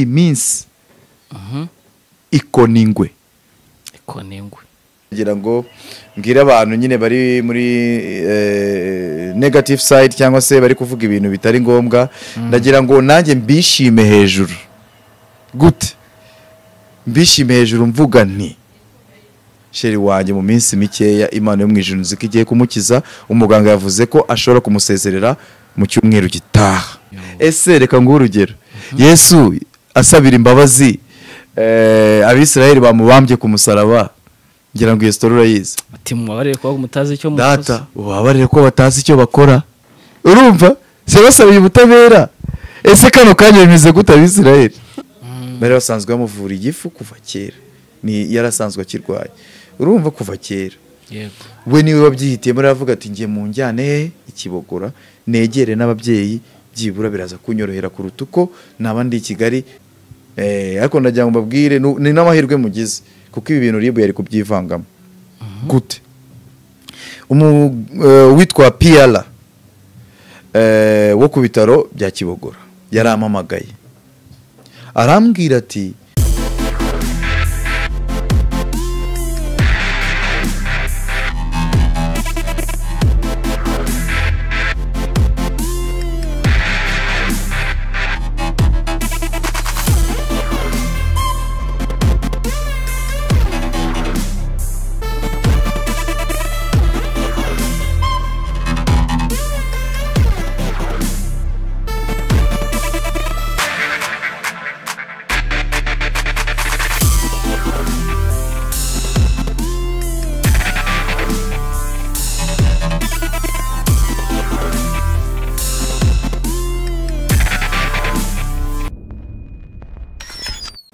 iminsi Mhm. ikona ingwe ikona ingwe kugira ngo mbwire abantu nyine bari muri eh, negative side cyangwa se bari kuvuga ibintu bitari ngombwa ndagira ngo nanjye mbishime hejuru gute mbishime hejuru mvuga nti sheri wanjye mu minsi mikeya imana yo mu ijuru nzi ko igiye kumukiza umuganga yavuze ko ashobora kumusezerera mu cyumweru gitaha ese reka nguhe urugero yesu asabira imbabazi eh, abisirayeli bamubambye ku musaraba ngira ngo iyo sitora urayizi ati mubabarire kuba mutazi icyo mukoze data ubabarire ko batazi icyo bakora urumva se basabiye ubutabera ese kano kanya bimeze gute abisirayeli bari basanzwe bamuvura igifu kuva kera ni yarasanzwe akirwaye urumva kuva kera yego we niwe wabyihitiyemo aravuga ati ngiye mu njyane he ikibogora negere n'ababyeyi byibura biraza kunyorohera kuruta uko naba ndi i kigali Eh, ariko ndagira ngo mbabwire nu- ni n'amahirwe mugize kuko ibi bintu ribu yari kubyivangamo gute Umu- eh, uwitwa piyara wo ku bitaro bya kibogora yarampamagaye arambwira ati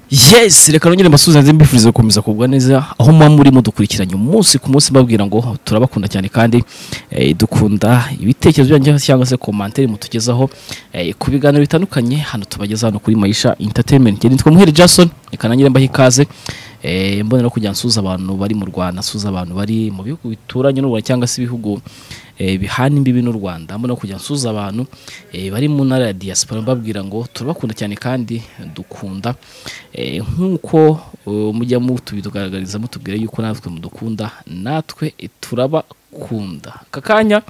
yes reka nongere mbasuhuze mbifuriza gukomeza kugwa neza aho muba muri mudukurikiranye umunsi ku munsi mbabwira ngo turabakunda cyane kandi eh, dukunda ibitekerezo byanyu cyangwa se komantere mutugezaho eh, ku biganiro bitandukanye hano tubageza hano kuri Maisha Entertainment njye nitwa Muhire Jason reka nangire mbahe ikaze eh, mbonera kujya nsuza abantu bari mu Rwanda nsuza abantu bari mu bihugu bituranye n'u Rwanda cyangwa se ibihugu eh, bihana imbibi n'u Rwanda mbona kujya nsuza abantu eh, bari mu ntara ya diaspora mbabwira ngo turabakunda cyane kandi dukunda eh, nk'uko eh, mujya mutubidugaragariza mutubwira yuko natwe mudukunda natwe eh, turabakunda aka kanya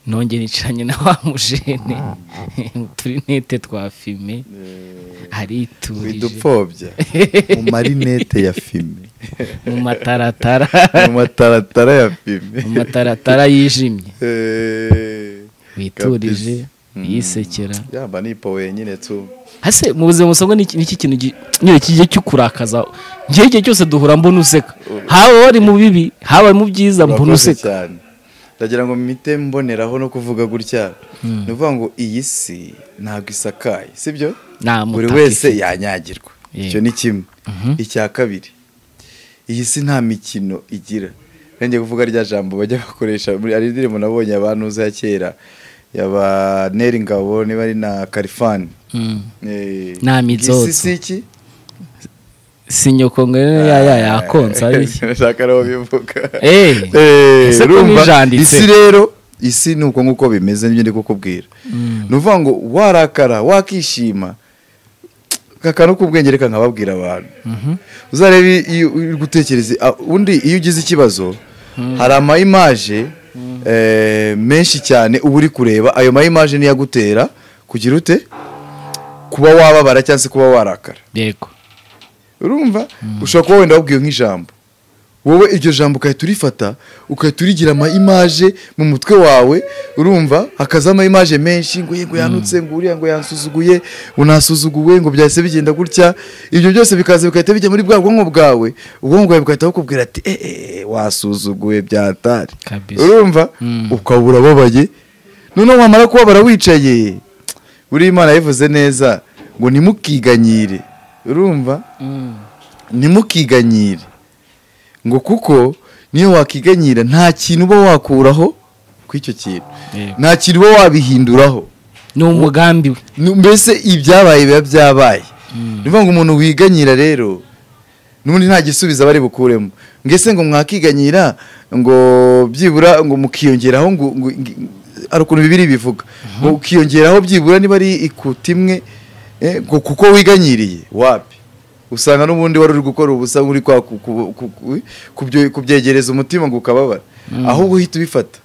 nongeye nicaranye na wa mujene turi nete twa fime ariturije widupfobya mu marinete ya fime mu mataratara mu mataratara ya fime mu mataratara yijimye Eh, witurije Mm. yisekera yamba nipo wenyine tu hase mu buzima busabwa ni iki ni iki kintu gi- nyine kijya cyo kurakaza njyewe igihe cyose duhura mbona useka haba wari mu bibi haba mu byiza mbona urakoze useka cyane ndagira ngo mpite mboneraho no kuvuga gutya ni ukuvuga ngo iyi si ntabwo isakaye sibyo nta buri mutaka wese ifite. yanyagirwa Yego. icyo ni kimwe icya kabiri iyi si nta mikino igira ngiye kuvuga rya jambo bajya bakoresha muri ari indirimbo nabonye abantu ya kera yaba neri ngabo niba ari na kalifani Mm. Eh, Nta iyi si mizozo. si iki? si nyoko ngo rero ya ya yakonsa ari iki? Nashaka ariho bivuga Eh, Eh, ese ko urumva, nijanditse? isi rero isi ni uko nguko bimeze nibyo ndi kukubwira ni ukuvuga ngo warakara wakishima kakano k'ubwenge reka nkababwira abantu uzarebe iyo uri gutekereza ah, undi iyo ugize ikibazo hari amayimaje eh, menshi cyane uba uri kureba ayo mayimaje niyo agutera kugira ute kuba wababara cyangwa se kuba warakara yego urumva ushobora kuba wenda wabwiwe nk'ijambo wowe iryo jambo ugahita urifata ugahita urigira ama imaje mu mutwe wawe urumva hakaza ama imaje menshi ngo ye ngo yanutse ngo uriya ngo yansuzuguye ngo nasuzuguwe ngo byahise bigenda gutya ibyo byose bikaza bigahita bijya muri bwa bwonko bwawe ubwonko bwawe bugahita bukubwira ati "Eh, eh wasuzuguwe byatari Kabisa. urumva ukaba urababaye noneho wamara kubabara wicaye buriya imana yabivuze neza ngo nimukiganyire urumva ntimukiganyire ngo kuko niyo wakiganyira nta kintu uba wakuraho ku icyo kintu Yego. nta kintu uba wabihinduraho ni umugambi we Nu- mbese ibyabaye biba byabaye ni ukuvuga ngo umuntu wiganyira rero n'ubundi nta gisubizo bari bukuremo ngese ngo mwakiganyira ngo byibura ngo mukiyongeraho ngo ngo- ngo- hari ukuntu bibiri bivuga ngo ukiyongeraho byibura niba ari ikuta imwe Eh, ku- kuko wiganyiriye wapi usanga n'ubundi wari uri gukora ubusa uri kwa ku- ku- ku- ku- kubyo- kubyegereza umutima ngo ukababara ahubwo uhita ubifata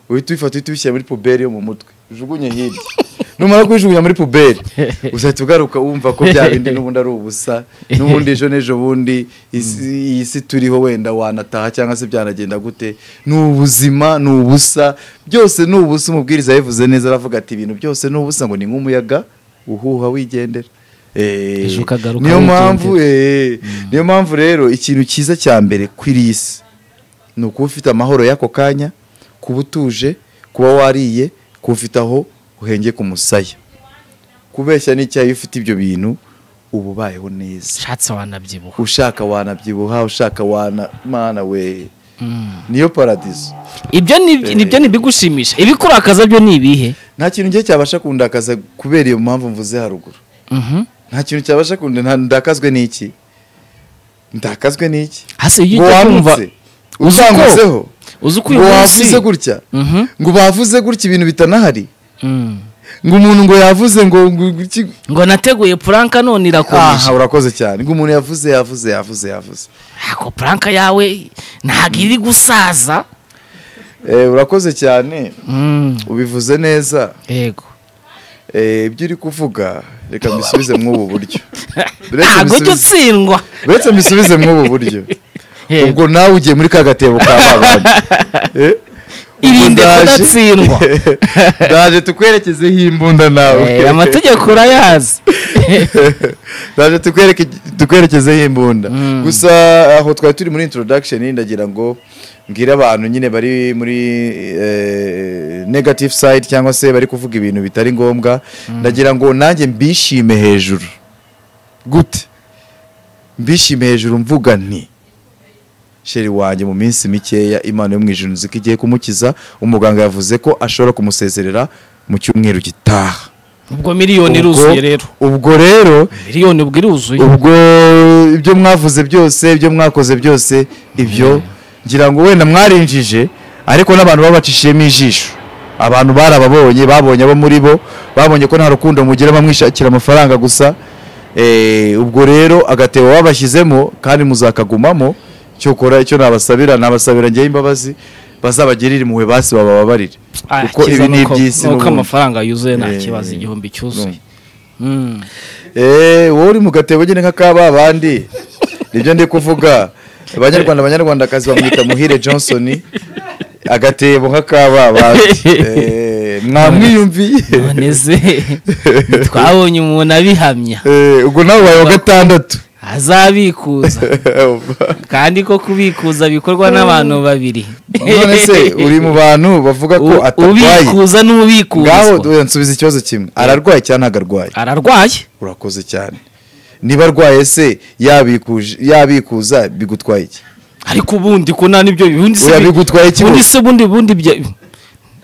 uhita ubifata uhita ubishyira muri puberi yo mu mutwe ujugunye hirya numara kubijugunya muri puberi uzahita ugaruka wumva ko bya bindi n'ubundi ari ubusa n'ubundi ejo n'ejo bundi isi- iyi si turiho wenda wanataha cyangwa se byanagenda gute ni ubuzima ni ubusa byose ni ubusa umubwiriza yabivuze neza aravuga ati ibintu byose ni ubusa ngo ni nk'umuyaga uhuha wigendera Eh, Ejo ukagaruka niyo wigendera. mpamvu eh, niyo mpamvu rero ikintu cyiza cya mbere kuri iyi si ni ukuba ufite amahoro y'ako kanya kuba utuje kuba wariye kuba ufite aho uhengeka umusaya kubeshya n'icyayi iyo ufite ibyo bintu uba ubayeho neza ushatse wanabyibuha ushaka wanabyibuha ushaka wana mana we Mm. niyo paradizo ibyo ni- nibyo ntibigushimisha ibikurakaza byo ni ibihe nta kintu njye cyabasha kundakaza kubera iyo mpamvu mvuze haruguru Mhm. nta kintu cyabasha kunda nta- ndakazwe n'iki ndakazwe n'iki hasi iyo ngo ujya kumva wamutse uzi uko- utangutseho uzi uko uyu ngo munsi wavuze gutya Mhm. ngo bavuze gutya ibintu bitanahari Mm. ngo umuntu ngo yavuze ngo ngo iki- ngo nateguye puranka aha none irakomeje urakoze cyane ngo umuntu yavuze yavuze yavuze yavuze ako puranka yawe ntabwo iri gusaza Eh, urakoze cyane Mm. ubivuze neza yego Eh, ibyo uri kuvuga reka mbisubize mw'ubu buryo Uretse ntabwo mbisubize- ujya utsindwa uretse mbisubize mw'ubu buryo Yego. ubwo nawe ugiye muri ka gatebo ka babandi Eh, ubwo Irinde ndaje- kudatsindwa. ndaje tukwerekezeho imbunda nawe Eh, amategeko urayazi ndaje tukwereke tukwerekezeho imbunda Mm. gusa aho twari turi muri introduction ndagira ngo mbwire abantu nyine bari muri eh, negative side cyangwa se bari kuvuga ibintu bitari ngombwa ndagira ngo nanjye mbishime hejuru gute mbishime hejuru mvuga nti sheri wanjye mu minsi mikeya imana yo mu ijuru nzi ko igiye kumukiza umuganga yavuze ko ashobora kumusezerera mu cyumweru gitaha ubwo Ubwo- miliyoni iruzuye rero ubwo rero miliyoni ubwo iruzuye ubwo ibyo mwavuze byose ibyo mwakoze byose ibyo ngira ngo wenda mwarinjije ariko n'abantu babacishijemo ijisho abantu barababonye babonye abo muri bo babonye ko nta rukundo mugira bamwishakira amafaranga gusa Eh, ubwo rero agatebo babashyizemo kandi muzakagumamo cyo kora icyo nabasabira nabasabira ngewe imbabazi bazabagirire impuhwe basi babababarire Ah, kuko kiza ibi ni nuko- iby'isi nuko n'ubundi. amafaranga yuzuye nta Eh, kibazo igihumbi cyuzuye Mm. Eh, wowe uri mu gatebo nyine nka kaba abandi nibyo ndi kuvuga abanyarwanda abanyarwandakazi bamwita muhire johnson agatebo nka kaba abandi Eh, mwamwiyumviye none se twabonye umuntu abihamya Eh, ubwo nawe ubaye wa gatandatu azabikuza kandi ko kubikuza bikorwa n'abantu babiri none se uri mu bantu bavuga ko U- atarwaye ubikuza ngaho n'ubikuzwa oya, nsubiza ikibazo kimwe ararwaye cyangwa ntabwo arwaye ararwaye urakoze cyane niba arwaye se yabikuje- yabikuza bigutwaye iki ariko ubundi ko nta n'ibyo ubundi se Oya, bi- bigutwaye iki ubundi wowe? se ubundi bundi bya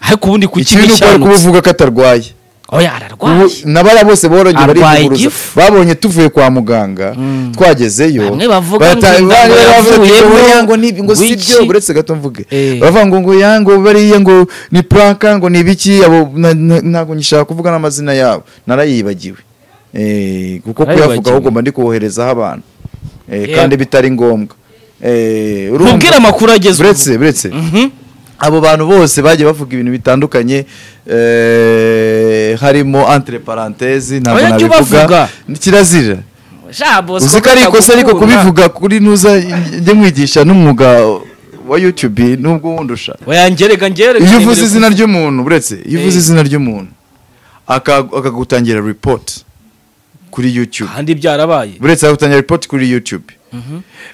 ariko ubundi kuki ikibi ni uko ari kuba bishanutse uvuga ko atarwaye oya Ubu- ararwaye n'abariya bose borogeye Arwaye barikuguruza igifu. babonye tuvuye kwa muganga twagezeyo Bamwe bavuga barata- ngo bari- inda baravuga ngo yavuyemo, oya, ngo ni- ngo si wiki. byo uretse gato mvuge Eh. bavuga ngo ngo ya ngo bariya ngo ni puraka ngo ni ibiki abo na- na- ntabwo ngishaka kuvuga n'amazina yabo narayibagiwe Eh, kuko kuyavuga Narayibagiwe. ahubwo mba ndi kuwoherezaho abantu Eh, Yeah. kandi bitari ngombwa Eh, urumva? Ntubwire amakuru agezweho. uretse uretse Mhm. abo bantu bose bagiye bavuga ibintu bitandukanye eh, harimo entre parenthèse ntabwo Oya, jya ubavuga. nabivuga ni kirazira Sha, Bosco, uzi ko ari ikosa ariko bakagukura. kubivuga kuri ntuza njye mwigisha n'umwuga wa YouTube nubwo wundusha oya ngerega ngerega iyo uvuze ngerega. izina ry'umuntu uretse iyo uvuze Eh. izina ry'umuntu aka- akagutangira report kuri YouTube kandi byarabaye uretse akagutangira report kuri YouTube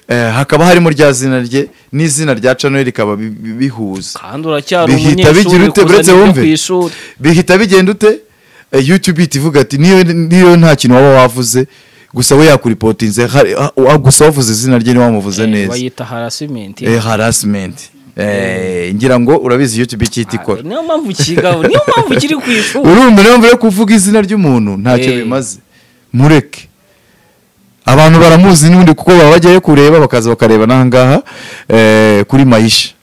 Eh, hakaba harimo rya zina rye n'izina rya channel rikaba bi- bi- bihuza kandi uracyari bihita bigira umunyeshuri ute uretse kuzana ibyo wumve ku ishuri bihita bigenda ute Eh, youtube ihita ivuga ati niyo niyo nta kintu waba wavuze gusa we yakuripotinze hari- ah, ah, gusa wavuze izina rye ntiwamuvuze Eh, neza bayita harasimenti Eh, harassment Eh, ngira ngo urabizi youtube icyita ikora niyo mpamvu kigaho niyo mpamvu kiri ku ishuri urumva niyo mpamvu yo kuvuga izina ry'umuntu ntacyo Eh. bimaze mureke abantu baramuzi n'ubundi kuko baba bajyayo kureba bakaza bakareba n'ahangaha eh, kuri mayisha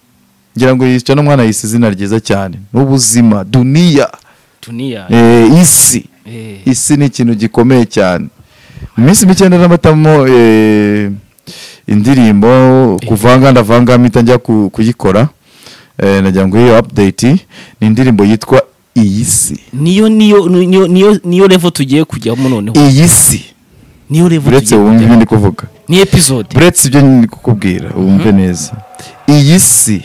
ngira ngo yica n'umwana yise izina ryiza cyane n'ubuzima duniya tuniya eh, isi isi ni ikintu gikomeye cyane mu minsi mike ndanabamo indirimbo kuvanga ndavanga mpita njya kuyikora nagira ngo iyo apudeyiti ni indirimbo yitwa iyi si niyo niyo niyo niyo niyo level tugiye kujyamo noneho iyi si niyo level uretse tugiye wumva ibyo kujyamo ndi kuvuga ni episode uretse ibyo ndi kukubwira wumve neza iyi si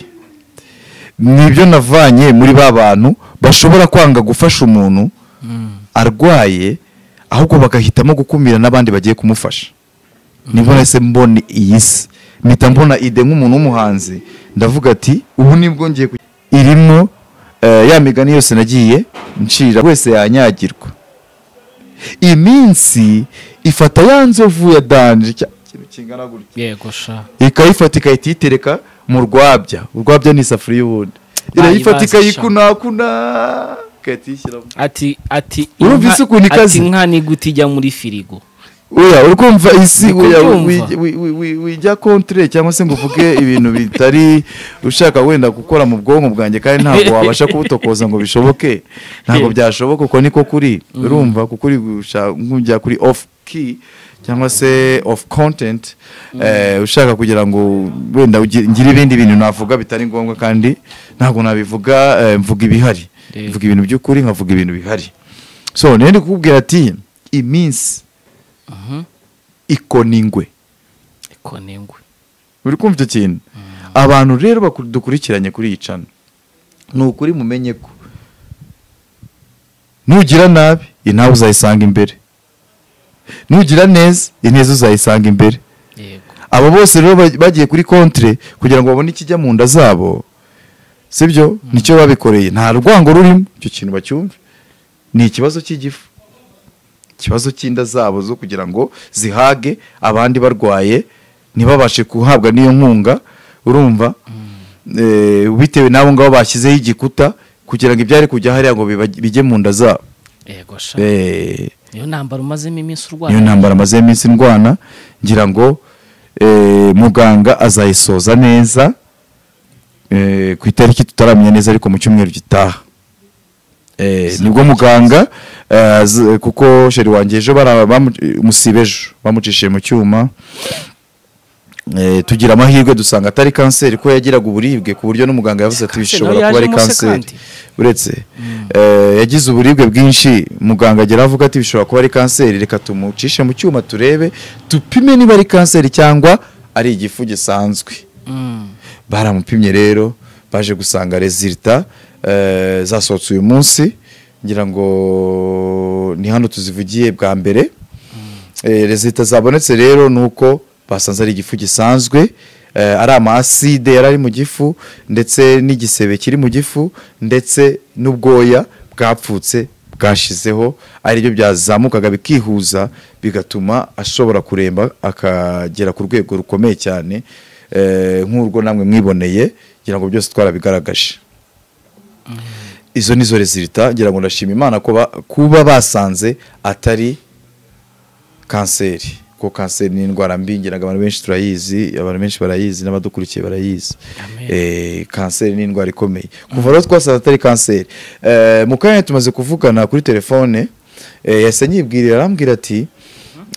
ni ibyo navanye muri ba bantu bashobora kwanga gufasha umuntu arwaye ahubwo bagahitamo gukumira n'abandi bagiye kumufasha niho nahise mbona iyi si mpita mbona ide nk'umuntu w'umuhanzi ndavuga ati ubu nibwo ngiye ku- irimo eh, ya migani yose nagiye ncira wese yanyagirwa iminsi ifata ya nzovu ya danje cya kintu kingana gutya yego sha ikayifata igahita iyitereka mu rwabya urwabya ni isafuriya ubundi irayifata ibaza sha. ikayikunakuna igahita iyishyiramo ati ati Urumva inka- isuku ni kazi. ati nka ni gute ijya muri firigo oya uri kumva isi Ndi oya kubyumva. wi- wi- wi- wi- wijya kontire cyangwa se ngo uvuge ibintu bitari ushaka wenda gukora mu bwonko bwanjye kandi ntabwo wabasha kubutokoza ngo bishoboke ntabwo byashoboka uko niko kuri urumva kuko uri gushaka nk'ujya kuri off key cyangwa se off content eh, ushaka kugira ngo wenda ugi- ngire ibindi bintu navuga bitari ngombwa kandi ntabwo nabivuga eh, mvuga ibihari Yego. mvuga ibintu by'ukuri nkavuga ibintu bihari so niyo ndi kukubwira ati iminsi ikona ingwe ikona ingwe uri kumva icyo kintu abantu rero baku- dukurikiranye kuri iyi cana ni ukuri mumenye ko nugira nabi inabi uzayisanga imbere nugira neza ineza uzayisanga imbere yego abo bose rero ba- bagiye kuri kontire kugira ngo babone ikijya mu nda zabo sibyo nicyo babikoreye nta rwango rurimo icyo kintu bacyumve ni ikibazo cy'igifu ikibazo cy'inda zabo zo kugira ngo zihage abandi barwaye ntibabashe guhabwa n'iyo nkunga urumva Eh, bitewe n'abo ngabo bashyizeho igikuta kugira ngo ibyari kujya hariya ngo biba- bijye mu nda zabo yego sha Eh, niyo ntambara umazemo iminsi niyo urwaye ntambara amaze iminsi ndwana ngira ngo eh, muganga azayisoza neza eh, ku itariki tutaramenya neza ariko mu cyumweru gitaha Eh, nibwo muganga eh, az- kuko sheri wanjye ejo bara- bamu- musiba ejo bamucishije mu cyuma Eh, tugira amahirwe dusanga atari kanseri ko yagiraga uburibwe ku buryo n'umuganga yavuze ati Kanseri bishobora nayo kuba ari yajemo se kanseri kandi?" uretse eh, yagize uburibwe bwinshi muganga agera avuga ati bishobora kuba ari kanseri reka tumucishe mu cyuma turebe tupime niba ari kanseri cyangwa ari igifu gisanzwe Mm. baramupimye rero baje gusanga rezilita eh, zasohotse uyu munsi ngira ngo ni hano tuzivugiye bwa mbere Eh, rezilita zabonetse rero ni uko basanze ari igifu gisanzwe eh, ari amaside yari ari mu gifu ndetse n'igisebe kiri mu gifu ndetse n'ubwoya bwapfutse bwashizeho ari byo byazamukaga bikihuza bigatuma ashobora kuremba akagera ku rwego rukomeye cyane eh, nk'urwo namwe mwiboneye kugira ngo byose twarabigaragaje izo ni zo rezilita ngira ngo ndashima imana ko ba- kuba basanze atari kanseri kuko kanseri ni indwara mbi ngira ngo abantu benshi turayizi abantu benshi barayizi n'abadukurikiye barayizi Amen. Eh, kanseri ni indwara ikomeye kuva rero twasanze atari kanseri Eh, mu kanya tumaze kuvugana kuri telefone eh, yahise anyibwirira arambwira ati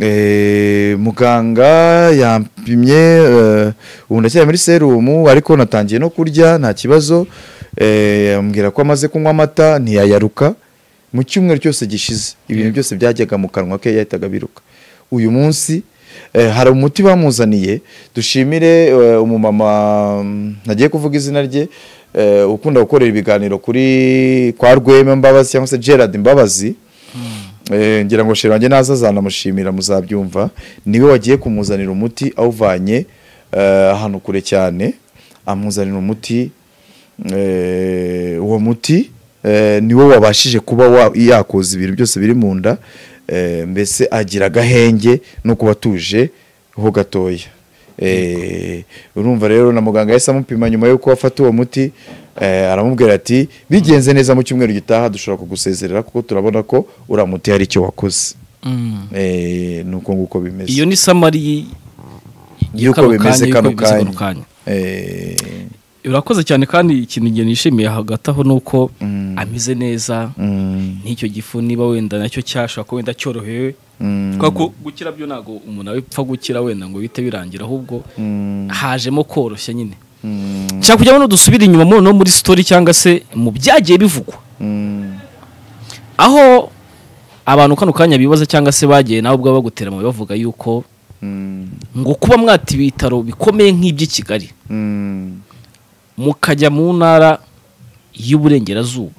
eh, muganga yampimye eh, ubu ndacyari muri serumu ariko natangiye no kurya nta kibazo Eh, ambwira ko amaze kunywa amata ntiyayaruka mu cyumweru cyose gishize ibintu byose byajyaga mu kanwa ke yahitaga biruka uyu munsi eh, hari umuti bamuzaniye dushimire eh, umumama mm, ntagiye kuvuga izina rye eh, ukunda gukorera ibiganiro kuri kwa rwema mbabazi cyangwa se gerard mbabazi Eh, ngira ngo sheri wanjye naza azanamushimira muzabyumva niwe wagiye kumuzanira umuti awuvanye eh, ahantu kure cyane amuzanira umuti eh, uwo muti eh, niwo wabashije kuba wa- yakoza ibintu byose biri mu nda eh, mbese agira agahenge no kuba atuje ho gatoya Eh, urumva rero na muganga yahise amupima nyuma y'uko afata uwo muti eh, aramubwira ati bigenze neza mu cyumweru gitaha dushobora kugusezerera kuko turabona ko uriya muti hari icyo wakoze Mm. Eh, ni uko nguko bimeze iyo ni samari yuko kano bimeze kanya, kano yuko bimeze kanya kano kanya Eh, urakoze cyane kandi ikintu nge nishimiye hagati aho ni uko ameze neza n'icyo gifu niba wenda nacyo cyashobora kuba wenda cyorohewe kubera ko gukira byo ntabwo umuntu apfa gukira wenda ngo bihite birangira ahubwo hajemo koroshya nyine cyakujya bano dusubira inyuma mu- no muri sitori cyangwa se mu byagiye bivugwa aho abantu kano kanya bibaza cyangwa se bagiye nawe ubwabo bagutera amabuye bavuga yuko ngo kuba mwata ibitaro bikomeye nk'iby'i Kigali mukajya mu ntara y'uburengerazuba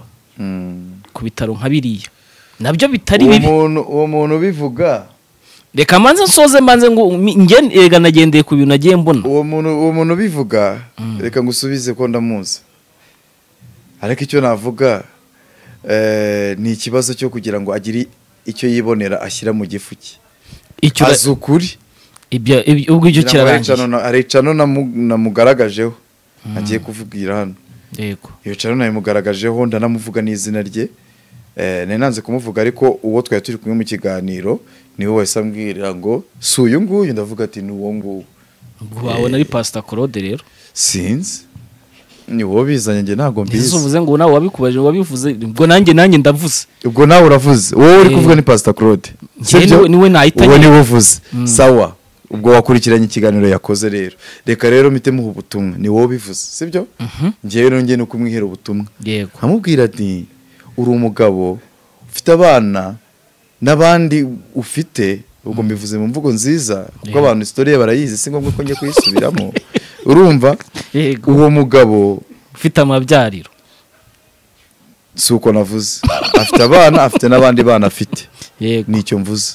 ku bitaro nka biriya nabyo bitari uwo bibi muntu uwo muntu ubivuga reka mbanze nsoze mbanze ngo mi- nge- erega nagendeye ku bintu nagiye mbona uwo muntu uwo muntu ubivuga reka ngusubize ko ndamuzi ariko icyo navuga eh, ni ikibazo cyo kugira ngo agire icyo yibonera ashyira mu gifu cye icyo azi ukuri ibyo- ibyo- ubwo icyo Ngira ngo hari kirarangiye icano na- hari icano namu- namugaragajeho agiye kuvugira hano yego iyo cano nabimugaragajeho ndanamuvuga n'izina rye Eh, nari nanze kumuvuga ariko uwo twari turi kumwe mu kiganiro niwe wahise ambwira ngo si uyu nguyu ndavuga ati ni uwo nguwo ubwo wabona ari pasita claude rero sinzi ni wowe bizanye njye ntabwo ese mbizi uvuze ngo nawe wabikubaje wabivuze ubwo nanjye nanjye ndavuze ubwo nawe uravuze wowe uri Eh, kuvuga ni pasita claude njyewe sibyo? niwe- niwe nahitanye. uwo niwe uvuze sawa ubwo wakurikiranye ikiganiro yakoze rero reka rero mpite muha ubutumwa ni wowe ubivuze sibyo njyewe nongeye no kumwihera ubutumwa yego nkamubwira ati uri umugabo ufite abana n'abandi ufite ubwo mbivuze mu mvugo nziza kuko Yeah. abantu isitoriye barayizi si ngombwa ko njya kuyisubiramo urumva yego uwo mugabo ufite amabyariro si uko navuze afite abana afite n'abandi bana afite yego nicyo mvuze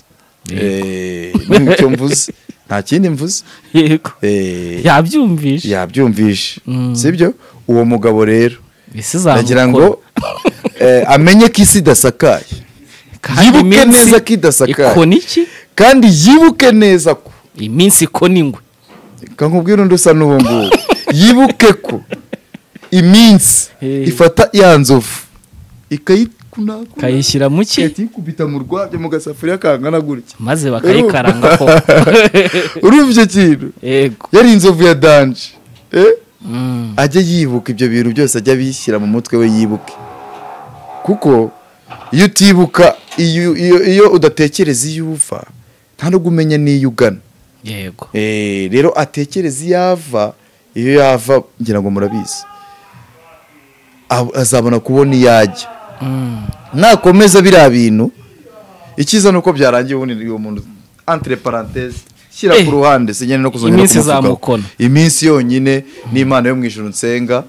Yego. Eh, nicyo mvuze nta kindi mvuze yego Eh, yabyumvishe yabyumvishe Mm. sibyo uwo mugabo rero ese zamukora nagira ngo eh, amenye ko isi idasakaye Kandi yibuke iminsi neza ko idasakaye. ikona iki kandi yibuke neza ko iminsi ikona ingwe reka nkubwire undi usa n'uwo nguwo yibuke ko iminsi Eh. ifata ya nzovu ikayikunakuna kayishyira mu ki ikayikubita mu rwabya mu gasafuriya kangana gutya maze bakayikaranga ko urumva icyo kintu yego yari inzovu ya danje eh? Mm. ajye yibuka ibyo bintu byose ajya abishyira mu mutwe we yibuke kuko iyo utibuka iyo, iyo, iyo udatekereza iyo uva nta no umenya n'iyo ugana yego Eh, rero atekereza iyo ava iyo yava ngira ngo murabizi ab- azabona kubona iyo ajya Mm. nakomeza biriya bintu icyiza ni uko byarangiye ubundi uwo muntu entre parenthèse shyira Eh, ku ruhande sinyane no kuzongera iminsi kumuvugaho. izamukona. iminsi yonyine n'imana yo mu ijuru nsenga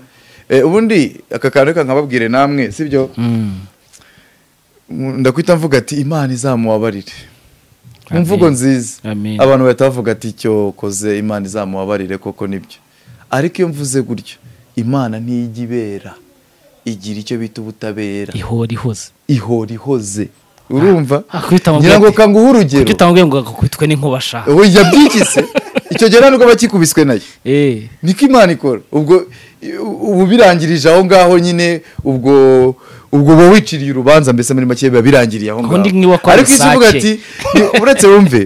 Eh, ubundi aka kantu reka nkababwire namwe sibyo Mm. ndakwita mvuga ati imana izamubabarire mu mvugo nziza Amen. abantu bahita bavuga ati icyo koze imana izamubabarire koko nibyo ariko iyo mvuze gutyo imana ntijya ibera igira icyo bita ubutabera ihora ihoze ihora ihoze urumva akubita amaboko ngira ngo ati- kanguhe urugero kuki utamubwiye ngo agakubitwe n'inkuba shaka we yabyikise icyo gihe nta nubwo bakikubiswe nayo eh niko imana ikora ubwo ubu birangirije aho ngaho nyine ubwo ubwo uba wiciriye urubanza mbese muri make biba birangiriye aho ngaho Ubundi ntiwakora ariko icyo uvuga sake. ati ni- uretse wumve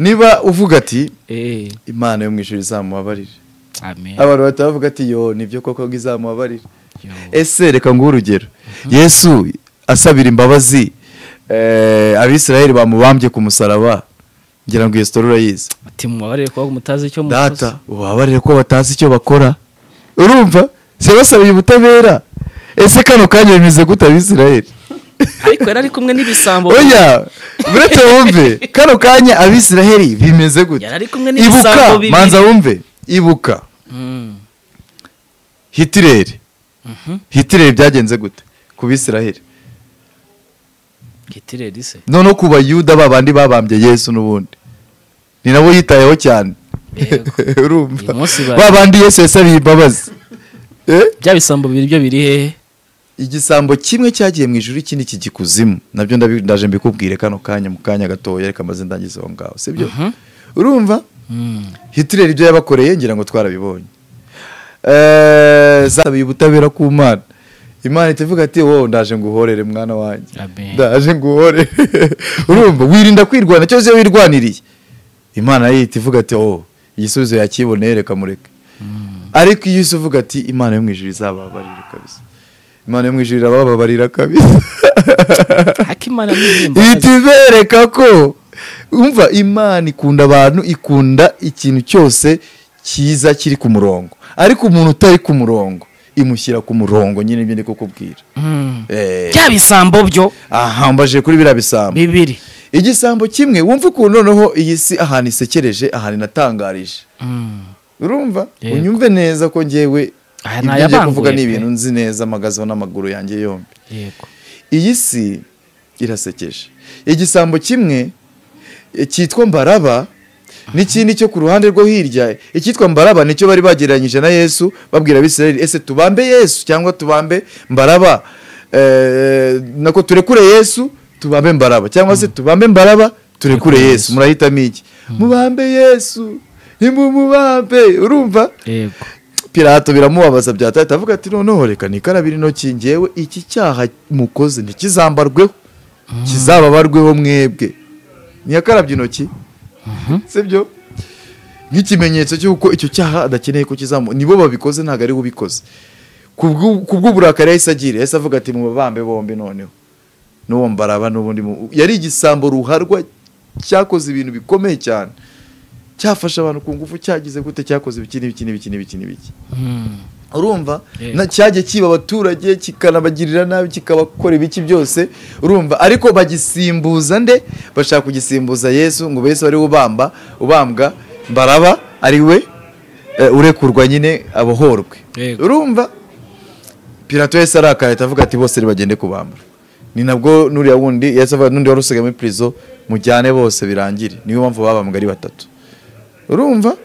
niba uvuga ati eh imana yo mu ijuru izamubabarire amen abantu bahita bavuga ati yo nibyo koko ngo izamubabarire Yo. ese reka nguhe urugero yesu asabira imbabazi eh, abisiraheli bamubambye ku musaraba ngira ngo iyo sitora urayizi ati mubabarire kuba mutazi icyo mukoze data ubabarire ko batazi icyo bakora urumva se basabye ubutabera ese kano kanya bimeze gute abisiraheli ariko yari ari kumwe n'ibisambo oya buretse wumve kano kanya abisiraheli bimeze gute Yari ari kumwe n'ibisambo ibuka bibiri. manza wumve ibuka Mm. hitireri Mhm. hitireri byagenze gute ku bisiraheli gitireri se noneho ku bayuda babandi babambye yesu n'ubundi ni nabo yitayeho cyane Yego. urumva Uyu munsi bari- babandi yesu yasabiye imbabazi Eh? bya bisambo bibiri byo biri hehe igisambo kimwe cyagiye mu ijuru ikindi kijikuzimu nabyo ndabi- ndaje mbikubwire kano kanya mu kanya gatoya reka maze ndangize aho ngaho sibyo urumva Mm. hitireri ibyo yabakoreye ngira ngo twarabibonye Eh, zasabiye ubutabera ku mana imana ihita ivuga ati wowe ndaje nguhorere mwana wanjye Amen. ndaje nguhorere urumva wirinda kwirwana cyose iyo wirwaniriye imana yo ihita ivuga ati wowe igisubizo yakiboneye reka mureke ariko iyo uvuga ati imana yo mu ijuru izababarire kabisa imana yo mu ijuru irabababarira kabisa hakimana n'ibihimba ihita ibereka ko umva imana ikunda abantu ikunda ikintu cyose cyiza kiri ku murongo ariko umuntu utari ku murongo imushyira ku murongo nyine ibyo ndi kukubwira Eh, bya bisambo byo aha mbaje kuri biriya bisambo bibiri igisambo kimwe wumva ukuntu noneho iyi si ahantu isekereje ahantu inatangarije urumva Yego. unyumve neza ko ngewe Aya ni ibyo ngiye ayabanguye kuvuga ni pe. ibintu nzi neza amagazeho n'amaguru yanjye yombi yego iyi si irasekeje igisambo kimwe eh, cyitwa mbaraba n'ikindi cyo ku ruhande rwo hirya icyitwa mbaraba nicyo bari bagereranyije na yesu babwira abisirayeli ese tubambe yesu cyangwa tubambe mbaraba Eh, nako turekure yesu tubambe mbaraba cyangwa se tubambe mbaraba turekure Turekure yesu murahitamo iki mubambe yesu nimumubambe urumva yego pirato biramubabaza byataye atavuga ati noneho reka nikarabira intoki ngewe iki cyaha mukoze ntikizambarweho kizababarweho mwebwe ntiyakarabye intoki sibyo nk'ikimenyetso cy'uko icyo cyaha adakeneye ko kizamu nibo babikoze ntabwo ari we ubikoze Kubw'u- kubw'uburakari yahise agira yahise avuga ati mubabambe bombi noneho n'uwo mbaraba n'ubundi mu- yari igisambo ruharwa cyakoze ibintu bikomeye cyane cyafasha abantu ku ngufu cyagize gute cyakoze ibiki n'ibiki n'ibiki n'ibiki n'ibiki urumva Yego. na cyajya kiba abaturage kikanabagirira nabi kikabakora ibiki byose urumva ariko bagisimbuza nde bashaka kugisimbuza yesu ngo yesu ari we ubamba ubambwa baraba ari we eh, urekurwa nyine abohorwe Yego. urumva pirato yahise arakaye atavuga ati bose bagende kubambura ni nabwo nuriya wundi yahise avuga n'undi wari usigaye muri prison mujyane bose birangire niyo mpamvu babambwa ari batatu urumva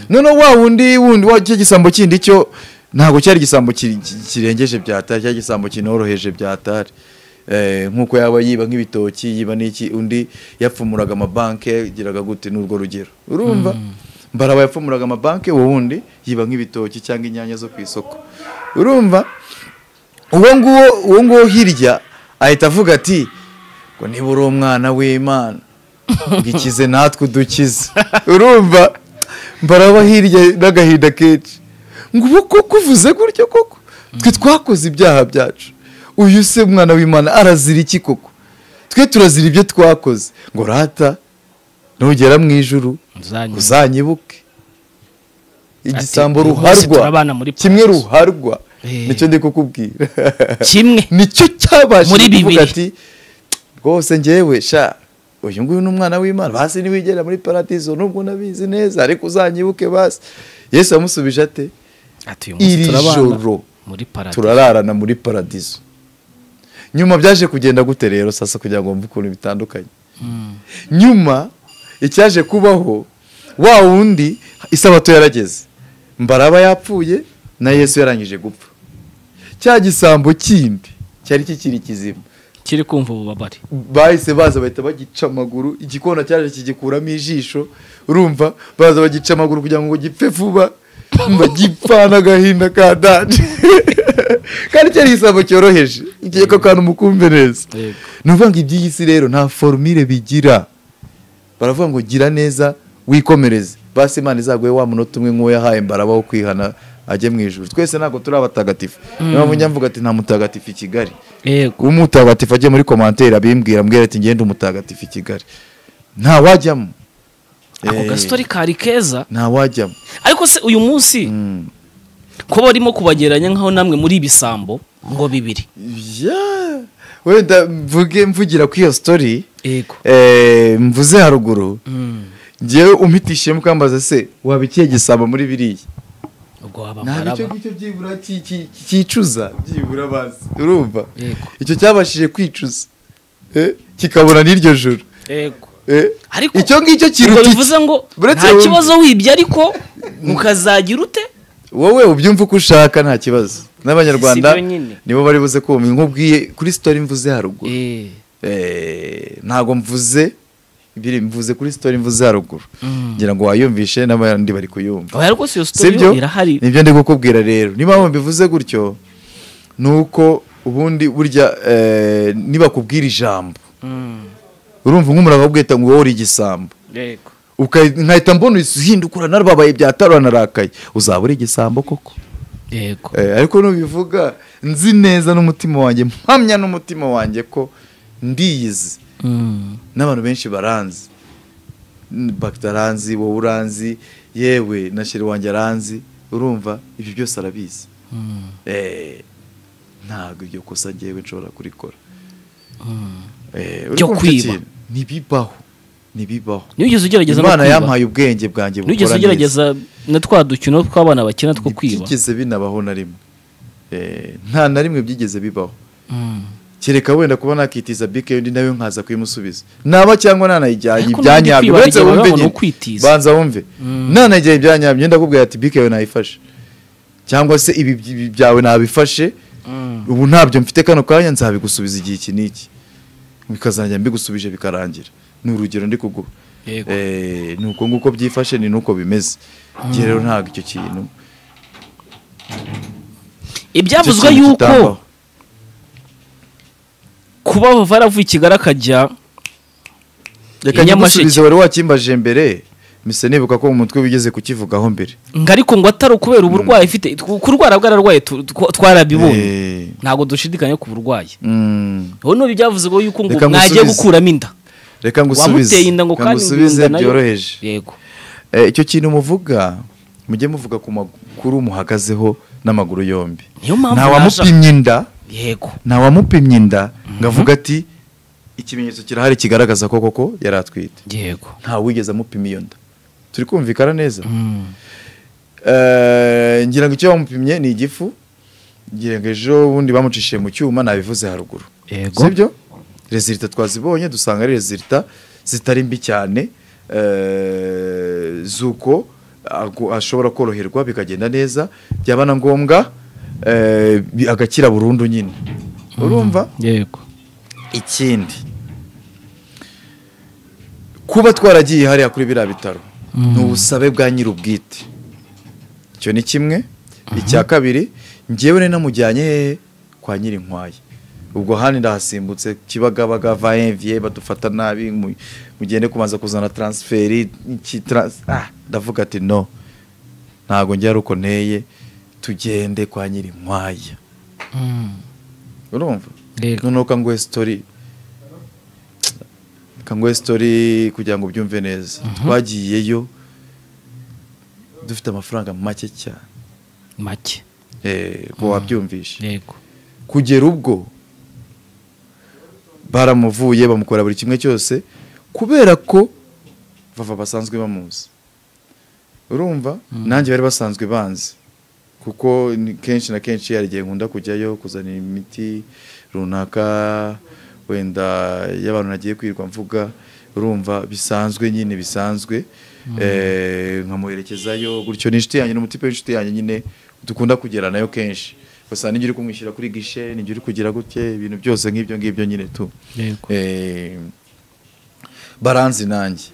noneho wa wundi wundi wa cya gisambo kindi cyo ntabwo cyari igisambo ki- ki- kirengeje byatari cyari igisambo kinoroheje byatari Eh, nk'uko yaba yiba nk'ibitoki yiba n'iki undi yapfumuraga amabanki yagiraga gute n'urwo rugero urumva mbaraba yapfumuraga amabanki uwo wundi yiba nk'ibitoki cyangwa inyanya zo ku isoko urumva uwo nguwo uwo nguwo hirya ahita avuga ati ngo niba uri umwana w'imana ngo ikize natwe udukize urumva mbaraba hirya n'agahinda kenshi ngo ubu koko uvuze gutyo koko twe twakoze ibyaha byacu uyu se umwana w'imana arazira iki koko twe turazira ibyo twakoze ngo rata nugera mu ijuru uzanye uzanyibuke igisambo uyu munsi ruharwa turabana muri kimwe Paruwasi. ruharwa Eh. nicyo ndi kukubwira kimwe nicyo Muri cyabashije kuvuga bibiri. ati rwose ngewe sha uyu nguyu ni umwana w'imana basi niwigera muri paradizo nubwo nabizi neza ariko uzanyibuke basi yesu yamusubije ate ati uyu munsi iri turabana joro muri paradizo turararana muri paradizo nyuma byaje kugenda gute rero sasa kugira ngo wumve ukuntu bitandukanye nyuma icyaje kubaho wa wundi isabato yarageze mbaraba yapfuye na yesu yarangije gupfa cya gisambo kindi cyari kikiri kizima kiri kumva ububabare bahise baza bahita bagica amaguru igikona cyaje kigikuramo ijisho urumva baza bagica amaguru kugira ngo gipfe vuba umva gipfana agahinda ka danje kandi cyari igisambo cyoroheje ikeka akantu mukumve neza Yego. ni ukuvuga ngo iby'iyi si rero nta forumire bigira baravuga ngo gira neza wikomereze basi imana izaguhe wa munota umwe nk'uwo yahaye mbaraba wo kwihana ajye mu ijuru twese ntabwo turi abatagatifu niyo mpamvu njya mvuga ati nta mutagatifu i kigali yego umutagatifu ajye muri komantere abimbwira mbwira ati ngende umutagatifu i kigali nta wajyamo ako Eh, gasitori kari keza nta wajyamo ariko se uyu munsi Mm. ko barimo kubagereranya nk'aho namwe muri ibisambo ngo bibiri Yeah. wenda mvuge mvugira kuri iyo sitori yego eh, mvuze haruguru Mm. ngewe umpitishijemo ukambaza se waba ikihe gisabo muri biriya ubwo waba ntabwo icyo mbaraba ngicyo byibura ki- ki- cyicuza byibura bazi urumva Yego. icyo cyabashije kwicuza Eh, kikabura n'iryo joro yego Eh, ariko icyo ngicyo ubwo kiruta iki? bivuze ngo Buretse nta wowe- kibazo wibye ariko ukazagira ute wowe ubyumva uko ushaka nta kibazo n'abanyarwanda Sibyo nyine. nibo bari buze kumva nkubwiye kuri sitori mvuze haruguru Eh, Eh, ntabwo mvuze biri mvuze kuri sitori mvuze haruguru Mm. ngira ngo wayumvishe n'abandi bari kuyumva oya rwose iyo si sitori byo yo irahari nibyo ndi kukubwira rero niba mpamvu mbivuze gutyo ni uko ubundi burya eh, nibakubwira ijambo Mm. urumva nk'umurava ubwita ngo wowe uri igisambo yego Uka- nkahita mbona uhinda ukura narababaye byatarwa narakaye uzaba uri igisambo koko yego Eh, ariko nubivuga nzi neza n'umutima wanjye mpamya n'umutima wanjye ko ndiyizi Mm. n'abantu benshi baranzi bagita aranzi wowe uranzi yewe na sheri wanjye aranzi urumva ibyo byose arabizi Mm. Eh, ntabwo iryo kosa ngewe nshobora kurikora Mm. Eh, Ryo uri kwiba. kunshyikira? ntibibaho ntibibaho nigeze ugerageza no imana kwiba? yampaye ubwenge bwanjye nigeze bukora neza ugerageza na twa dukino tw'abana bakina two kwiba ntibyigeze binabaho na rimwe Eh, nta na rimwe byigeze bibaho Mm. kereka wenda kuba nakitiza bike undi nawe nkaza kuyimusubiza naba cyangwa nanayijyanye Ariko n'ubundi ibyanyabyo kwibana uretse igihe wumve babona nyine ukwitiza. banza wumve Mm. nanayijyanye ibyanyabyo ndakubwira ati bike yawe nayifashe cyangwa se ibi ibi byawe nabifashe Mm. ubu ntabyo mfite kano kanya nzabigusubiza igihe iki n'iki bikazajya mbigusubije bikarangira ni urugero ndi kuguha Yego. Eh, ni uko nguko byifashe ni nuko bimeze njye rero ntabwo icyo kintu icyo ibyavuzwe kintu yuko kitambaho. kuba varavuye i kigali akajya reka Nyamasheke. nyigusubize wari wakimbaje mbere mise nibuka ko mu mutwe wigeze kukivugaho mbere ngo ariko ngo atari ukubera uburwayi ifite kurwara bwararwaye tu- tw- twarabibonye Eh, ntabwo dushidikanya ku burwayi mm, ubu ni byavuzwe yuko ngo Reka mwagiye ngusubize. gukuramo inda reka ngusubize wamuteye inda ngo Reka kandi ngusubize inda nayo- byoroheje yego Eh, icyo kintu muvuga mujye muvuga ku makuru muhagazeho n'amaguru yombi Niyo mpamvu nta naje- wamupimye inda yego nta wamupimye inda ngo avuge ati ikimenyetso kirahari kigaragaza ko koko yari atwite yego nta wigeze amupima iyo nda turi kumvikana neza Mm. Eh, ngira ngo icyo bamupimye ni igifu ngira ngo ejo bundi bamucishije mu cyuma nabivuze haruguru yego sibyo rezilita twazibonye dusanga ari rezilita zitari mbi cyane eh, z'uko agu- ashobora koroherwa bikagenda neza byaba na ngombwa eh, bi- agakira burundu nyine urumva yego ikindi kuba twaragiye hariya kuri biriya bitaro ni ubusabe bwa nyir'ubwite icyo ni kimwe icya kabiri ngewe nari namujyanye hehe kwa nyir'inkwaya ubwo handi ndahasimbutse kibagabaga vayenviye badufata nabi mu- mugende kubanza kuzana taransiferi iki trans- ah, ndavuga ati no ntabwo njya ari uko nteye tugende kwa nyir'inkwaya Mm. urumva yego noneho kanguhe sitori kanguhe sitori kugira ngo ubyumve neza twagiyeyo dufite amafaranga make cyane make Eh, ngo wabyumvishe yego kugera ubwo baramuvuye bamukora buri kimwe cyose kubera ko bava basanzwe bamuzi urumva nanjye bari basanzwe banzi kuko ni- kenshi na kenshi hari igihe nkunda kujyayo kuzanira imiti runaka wenda y'abantu nagiye kwirirwa mvuga urumva bisanzwe nyine bisanzwe Eh, nkamuherekezayo gutyo ni inshuti yanjye ni umutipe w'inshuti yanjye nyine dukunda kugera nayo kenshi gusa nijya uri kumwishyura kuri gishe nijya uri kugira gutya ibintu byose nk'ibyo ngibyo nyine tu yego Eh, baranzi nanjye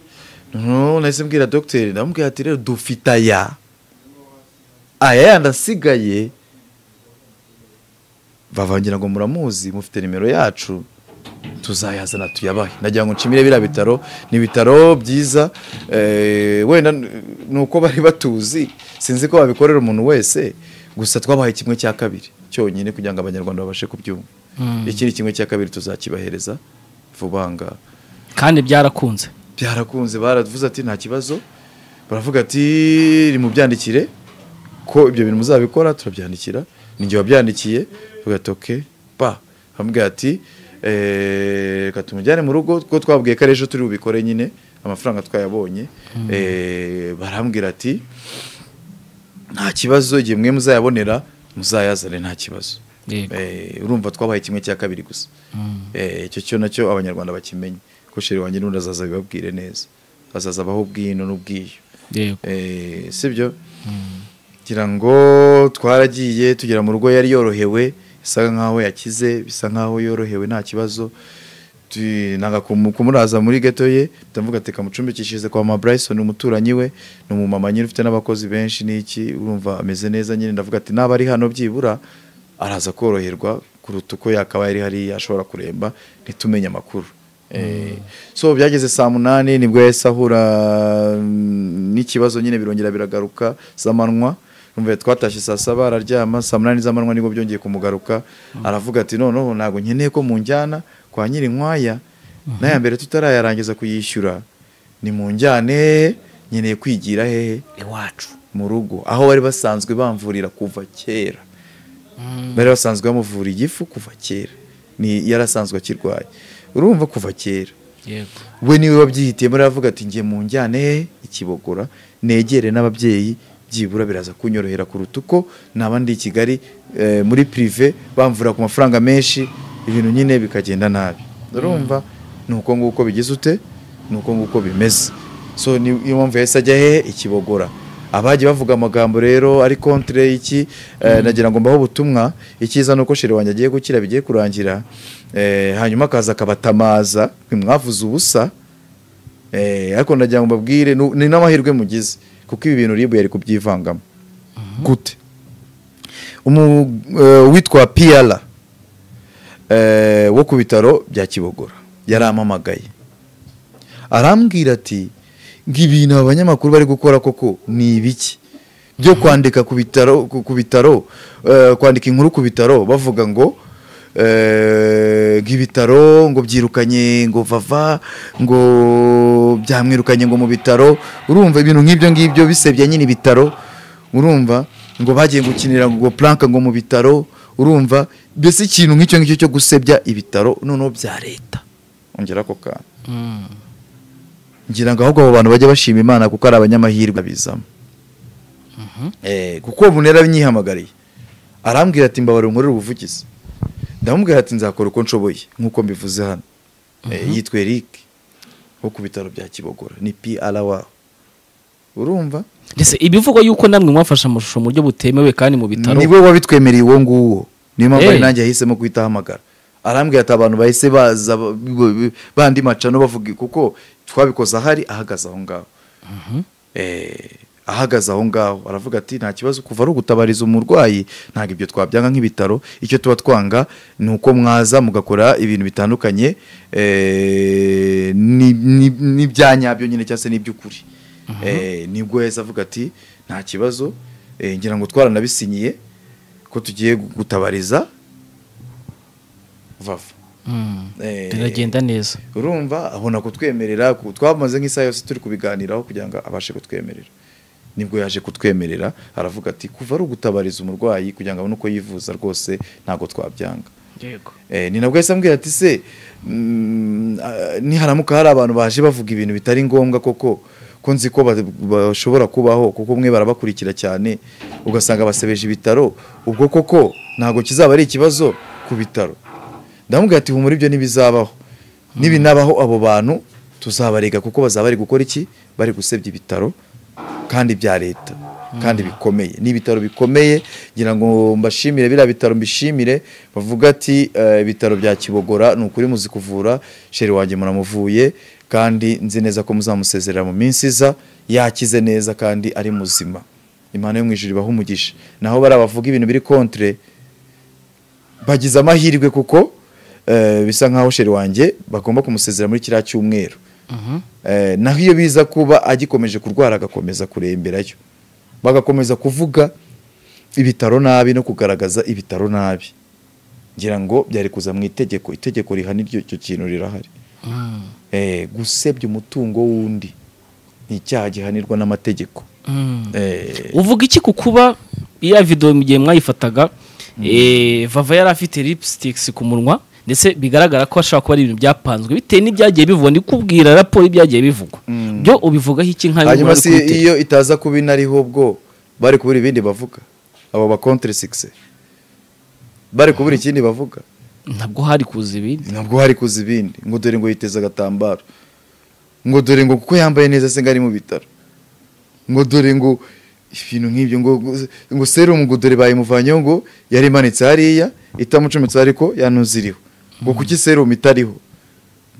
noneho nahise mbwira dogiteri ndamubwira ati rero dufite aya aya yandi asigaye bavangira ngo muramuzi mufite nimero yacu tuzayazana tuyabahe ndagira ngo nshimire biriya bitaro ni ibitaro byiza eh, wenda n- ni uko bari batuzi sinzi ko babikorera umuntu wese gusa twabahaye kimwe cya kabiri cyonyine kugira ngo abanyarwanda babashe kubyumva Mm. ikindi kimwe cya kabiri tuzakibahereza vuba ngaha kandi byarakunze byarakunze baravuze ati nta kibazo baravuga ati nimubyandikire ko ibyo bintu muzabikora turabyandikira ninjye wabyandikiye bavuga ati oke pa bamubwira ati "Eh, reka tumujyane mu rugo kuko twabwiye ko ari ejo turi bubikore nyine amafaranga twayabonye Eh, barambwira ati nta kibazo igihe mwe muzayabonera muzayazane nta kibazo yego Eh, urumva twabaye kimwe cya kabiri gusa Eh, icyo cyo nacyo abanyarwanda bakimenye ko sheri wanjye n'undi azaza bibabwire neza azaza abaho ubwino n'ubwiyo yego Eh, sibyo ngira ngo twaragiye tugera mu rugo yari yorohewe bisa nkaho yakize bisa nkaho yorohewe nta kibazo Tu- nanga kumu- kumuraza muri geto ye ndavuga ati kamucumbikishirize kwa mama Bryson umuturanyi we ni umumama nyine ufite n'abakozi benshi n'iki urumva ameze neza nyine ndavuga ati naba ari hano byibura araza koroherwa kuruta uko yakaba yari hariya ashobora kuremba ntitumenye amakuru Eh, so byageze saa munani nibwo yahise ahura mm, n'ikibazo nyine birongera biragaruka z'amanywa umve twatashye saa saba araryama saa munani z'amanywa nibwo byongeye kumugaruka aravuga ati noneho ntabwo nkeneye ko munjyana kwa nyiri nkwaya n'aya mbere tutarayarangiza kuyishyura ni mu njyane nkeneye kwigira hehe iwacu mu rugo aho bari basanzwe bamvurira kuva kera bari basanzwe bamuvura igifu kuva kera ni yarasanzwe akirwaye urumva kuva kera yego we niwe wabyihitiyemo aravuga ati njye mu njyane he ikibogora negere n'ababyeyi byibura biraza kunyorohera kuruta uko naba ndi i kigali eh, muri pirive bamvura ku mafaranga menshi ibintu nyine bikagenda nabi urumva ni uko nguko bigize ute ni uko nguko bimeze so ni iyo mpamvu yahise ajya hehe ikibogora abagiye bavuga amagambo rero ari kontire iki eh, nagira ngo mbaho ubutumwa icyiza ni uko shere wanjye agiye gukira bigiye kurangira eh, hanyuma akaza akabatamaza mwe mwavuze ubusa Eh, ariko nagira ngo mbabwire nu- ni n'amahirwe mugize kuko ibi bintu ribu yari kubyivangamo gute Umu- eh, uwitwa piyara wo ku bitaro bya kibogora yarampamagaye arambwira ati ngo ibintu aba banyamakuru bari gukora koko ni ibiki byo kwandika ku bitaro ku ku bitaro eh, kwandika inkuru ku bitaro bavuga ngo eh, ngo ibitaro ngo byirukanye ngo vava ngo byamwirukanye ngo mu bitaro urumva ibintu nk'ibyo ngibyo bisebya nyine ibitaro urumva ngo bagiye gukinira ngo puranka ngo mu bitaro urumva mbese ikintu nk'icyo ngicyo cyo gusebya ibitaro noneho bya leta ongera ako kantu ngira ngo ahubwo abo bantu bajya bashima imana kuko ari abanyamahirwe bizamo Eh, kuko bunera binyihamagariye arambwira ati mbabare nkorere ubuvugizi ndamubwira ati nzakora uko nshoboye nk'uko mbivuze hano Eh, yitwa eric wo ku bitaro bya kibogora ni pr wabo urumva ndetse ibivugwa yuko namwe mwafashe amashusho mu buryo butemewe kandi mu bitaro niwe wabitwemereye uwo nguwo niyo mpamvu ari Eh. nanjye yahisemo guhita ahamagara arambwira ati abantu bahise baza ba- ba- bandi macano bavuga kuko twabikoze ahari ahagaze aho ngaho Eh, ahagaze aho ngaho aravuga ati nta kibazo kuva ari ugutabariza umurwayi ntabwo ibyo twabyanga nk'ibitaro icyo tuba twanga ni uko mwaza mugakora ibintu bitandukanye eh, ni- ni- n'ibya nyabyo nyine cyangwa se n'iby'ukuri Eh, nibwo yahise avuga ati nta kibazo eh, ngira ngo twaranabisinyiye ko tugiye gutabariza vava Mm. Eh, biragenda neza urumva abona kutwemerera ku- twamaze nk'isaha yose turi kubiganiraho kugira ngo abashe kutwemerera nibwo yaje kutwemerera aravuga ati kuva ari ugutabariza umurwayi kugira ngo abone uko yivuza rwose ntabwo twabyanga yego Eh, ni nabwo yahise ambwira ati se mm, ah, niharamuka hari abantu baje bavuga ibintu bitari ngombwa koko ko nzi ko ba- bashobora kubaho kuko umwe barabakurikira cyane ugasanga basebeje ibitaro ubwo koko ntabwo kizaba ari ikibazo ku bitaro ndamubwira ati humura ibyo ntibizabaho nibinabaho abo bantu tuzabarega kuko bazaba bari gukora iki bari gusebya ibitaro kandi bya leta kandi bikomeye ni ibitaro bikomeye ngira ngo mbashimire biriya bitaro mbishimire bavuga ati eh, ibitaro bya kibogora ni ukuri muzi kuvura sheri wanjye muramuvuye kandi nzi neza ko muzamusezerera mu minsi iza yakize neza kandi ari muzima imana yo mu ijuru ibaha umugisha naho bariya bavuga ibintu biri kontre bagize amahirwe kuko eh, bisa nkaho sheri wanjye bagomba kumusezera muri kiriya cyumweru Mhm. Eh, naho iyo biza kuba agikomeje kurwara agakomeza kuremberayo bagakomeza kuvuga ibitaro nabi no kugaragaza ibitaro nabi ngira ngo byari kuza mu itegeko itegeko rihana iryo icyo kintu rirahari Mm. Eh, gusebya umutungo w'undi ni icyaha gihanirwa n'amategeko Mm. Eh, uvuga iki ku kuba iya video mu gihe mwayifataga eh, vava yari afite lipsticks ku munwa ndetse bigaragara ko ashobora kuba ari ibintu byapanzwe bitewe n'ibyagiye bivugwa ndi kubwira raporo y'ibyagiye bivugwa byo ubivugaho iki nka hanyuma si iyo itaza kuba inariho ubwo bari kubura ibindi bavuga abo ba contre six bari kubura ikindi bavuga ntabwo hari kuza ibindi ntabwo hari kuza ibindi ngo dore ngo yiteze agatambaro ngo dore ngo kuko yambaye neza se ngo ari mu bitaro ngo dore ngo ibintu nk'ibyo ngo ngo serumu ngo dore bayimuvanyeho ngo yari imanitse hariya itamucometse ariko yanuziriho ngo kuki serumu itariho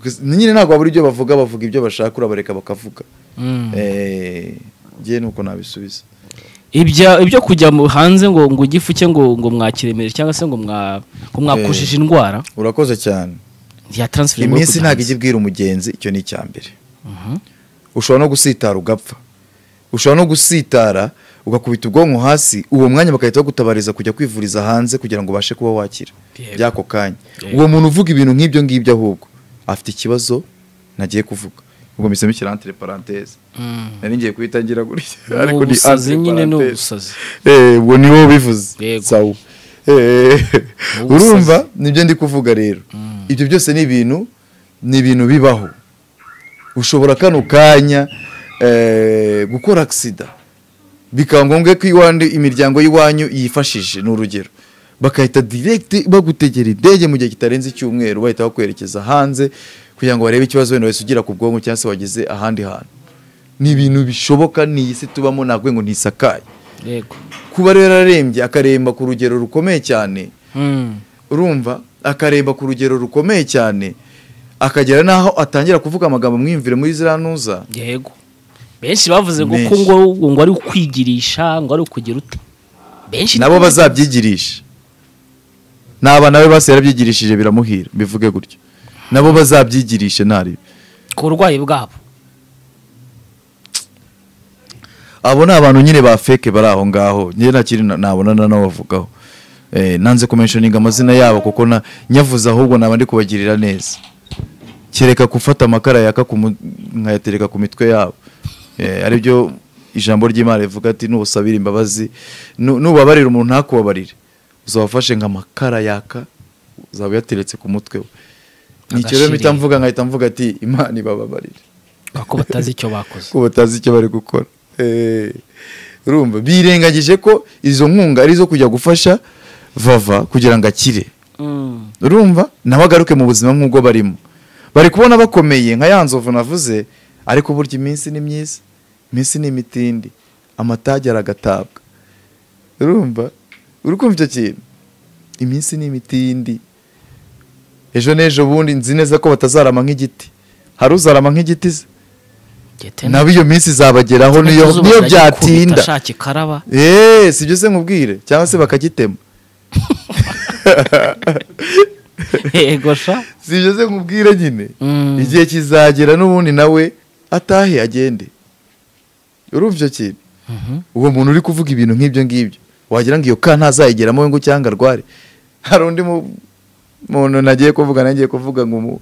Gusa- nyine ntabwo babura ibyo bavuga bavuga ibyo bashaka urabareka bakavuga Mm. Eh, njye ni uko nabisubiza ibya ibyo kujya mu- hanze ngo ngo igifu cye ngo ngo mwakiremere cyangwa se ngo mwa ngo mwakojeje indwara urakoze cyane ya transfer iminsi ntabwo ijya ibwira umugenzi icyo ni icya mbere ushobora no gusitara ugapfa ushobora no gusitara ugakubita ubwonko hasi uwo mwanya bagahita bagutabariza kujya kwivuriza hanze kugira ngo ubashe kuba wakira Yego. by'ako kanya Yego. uwo muntu uvuga ibintu nk'ibyo ngibyo ahubwo afite ikibazo nagiye kuvuga ubwo mbisemo ikirantire paranteze nari ngiye kuhita ngira gutya ni ariko ni ubusazi entre nyine ni parenthèses. ubusazi Eh, ubwo ni wowe ubivuze Yego. sawa Eh, Ubusazi. urumva nibyo ndi kuvuga rero ibyo byose ni ibintu ni ibintu bibaho ushobora kano kanya eh, gukora agisida bikaba ngombwa ko iwanyu imiryango y'iwanyu yifashije ni urugero bagahita direct bagutegera indege mu gihe kitarenze icyumweru bahita bakwerekeza hanze kugira ngo barebe ikibazo wenda wese ugira ku bwonko cyangwa se wagize ahandi hantu ni ibintu bishoboka ni iyi si tubamo ntabwo ngo ntisakaye yego kuba rero ararembye akaremba ku rugero rukomeye cyane Mm. urumva akaremba ku rugero rukomeye cyane akagera n'aho atangira kuvuga amagambo mwiyumvire muri ziriya ntuza yego benshi bavuze ngo Benshi. ko ngo ngo ari ukwigirisha ngo ari ukugira ute benshi nabo bazabyigirisha n'abana be bose yarabyigirishije biramuhira bivuge gutyo nabo bazabyigirishe ntari ku burwayi bwabo abo ni abantu nyine ba feke bari aho ngaho njye ntakiri na- nabona na nabavugaho nanze kumenshoninga amazina yabo kuko na- nyavuze ahubwo naba ndi kubagirira neza kereka gufata amakara yaka ku mu- nkayatereka ku mitwe yabo Eh, aribyo ijambo ry'imana rivuga ati nubusabire imbabazi nu- nubabarira umuntu ntakubabarire uzabafashe nk'amakara yaka uzaba uyateretse ku mutwe we nicyo rero mpita Agashirira. mvuga nkahita mvuga ati imana ibababarire kuko batazi icyo bakoze ko batazi icyo bari gukora Eh, urumva birengagije ko izo nkunga ari izo kujya gufasha vava kugira ngo akire Mm. urumva nawe agaruke mu buzima nk'ubwo barimo bari kubona bakomeye nka ya nzovu navuze ariko burya iminsi ni myiza iminsi ni imitindi amatage aragatabwa urumva uri kumva icyo kintu iminsi ni imitindi ejo n'ejo bundi nzi neza ko batazarama nk'igiti hari uzarama nk'igiti se Gete nabo iyo minsi izabageraho niyo Izuba niyo riragikubita, byatinda shaki karaba eee si byo se nkubwire cyangwa se bakagitema yego sha si byo se nkubwire nyine Mm. igihe kizagera n'ubundi nawe atahe agende urumva icyo kintu Mhm. uwo muntu uri kuvuga ibintu nk'ibyo ngibyo wagira ngo iyo ka ntazayigeramo we ngo cyangwa arware hari undi mu- muntu nagiye kuvuga nagiye kuvuga ngo mu-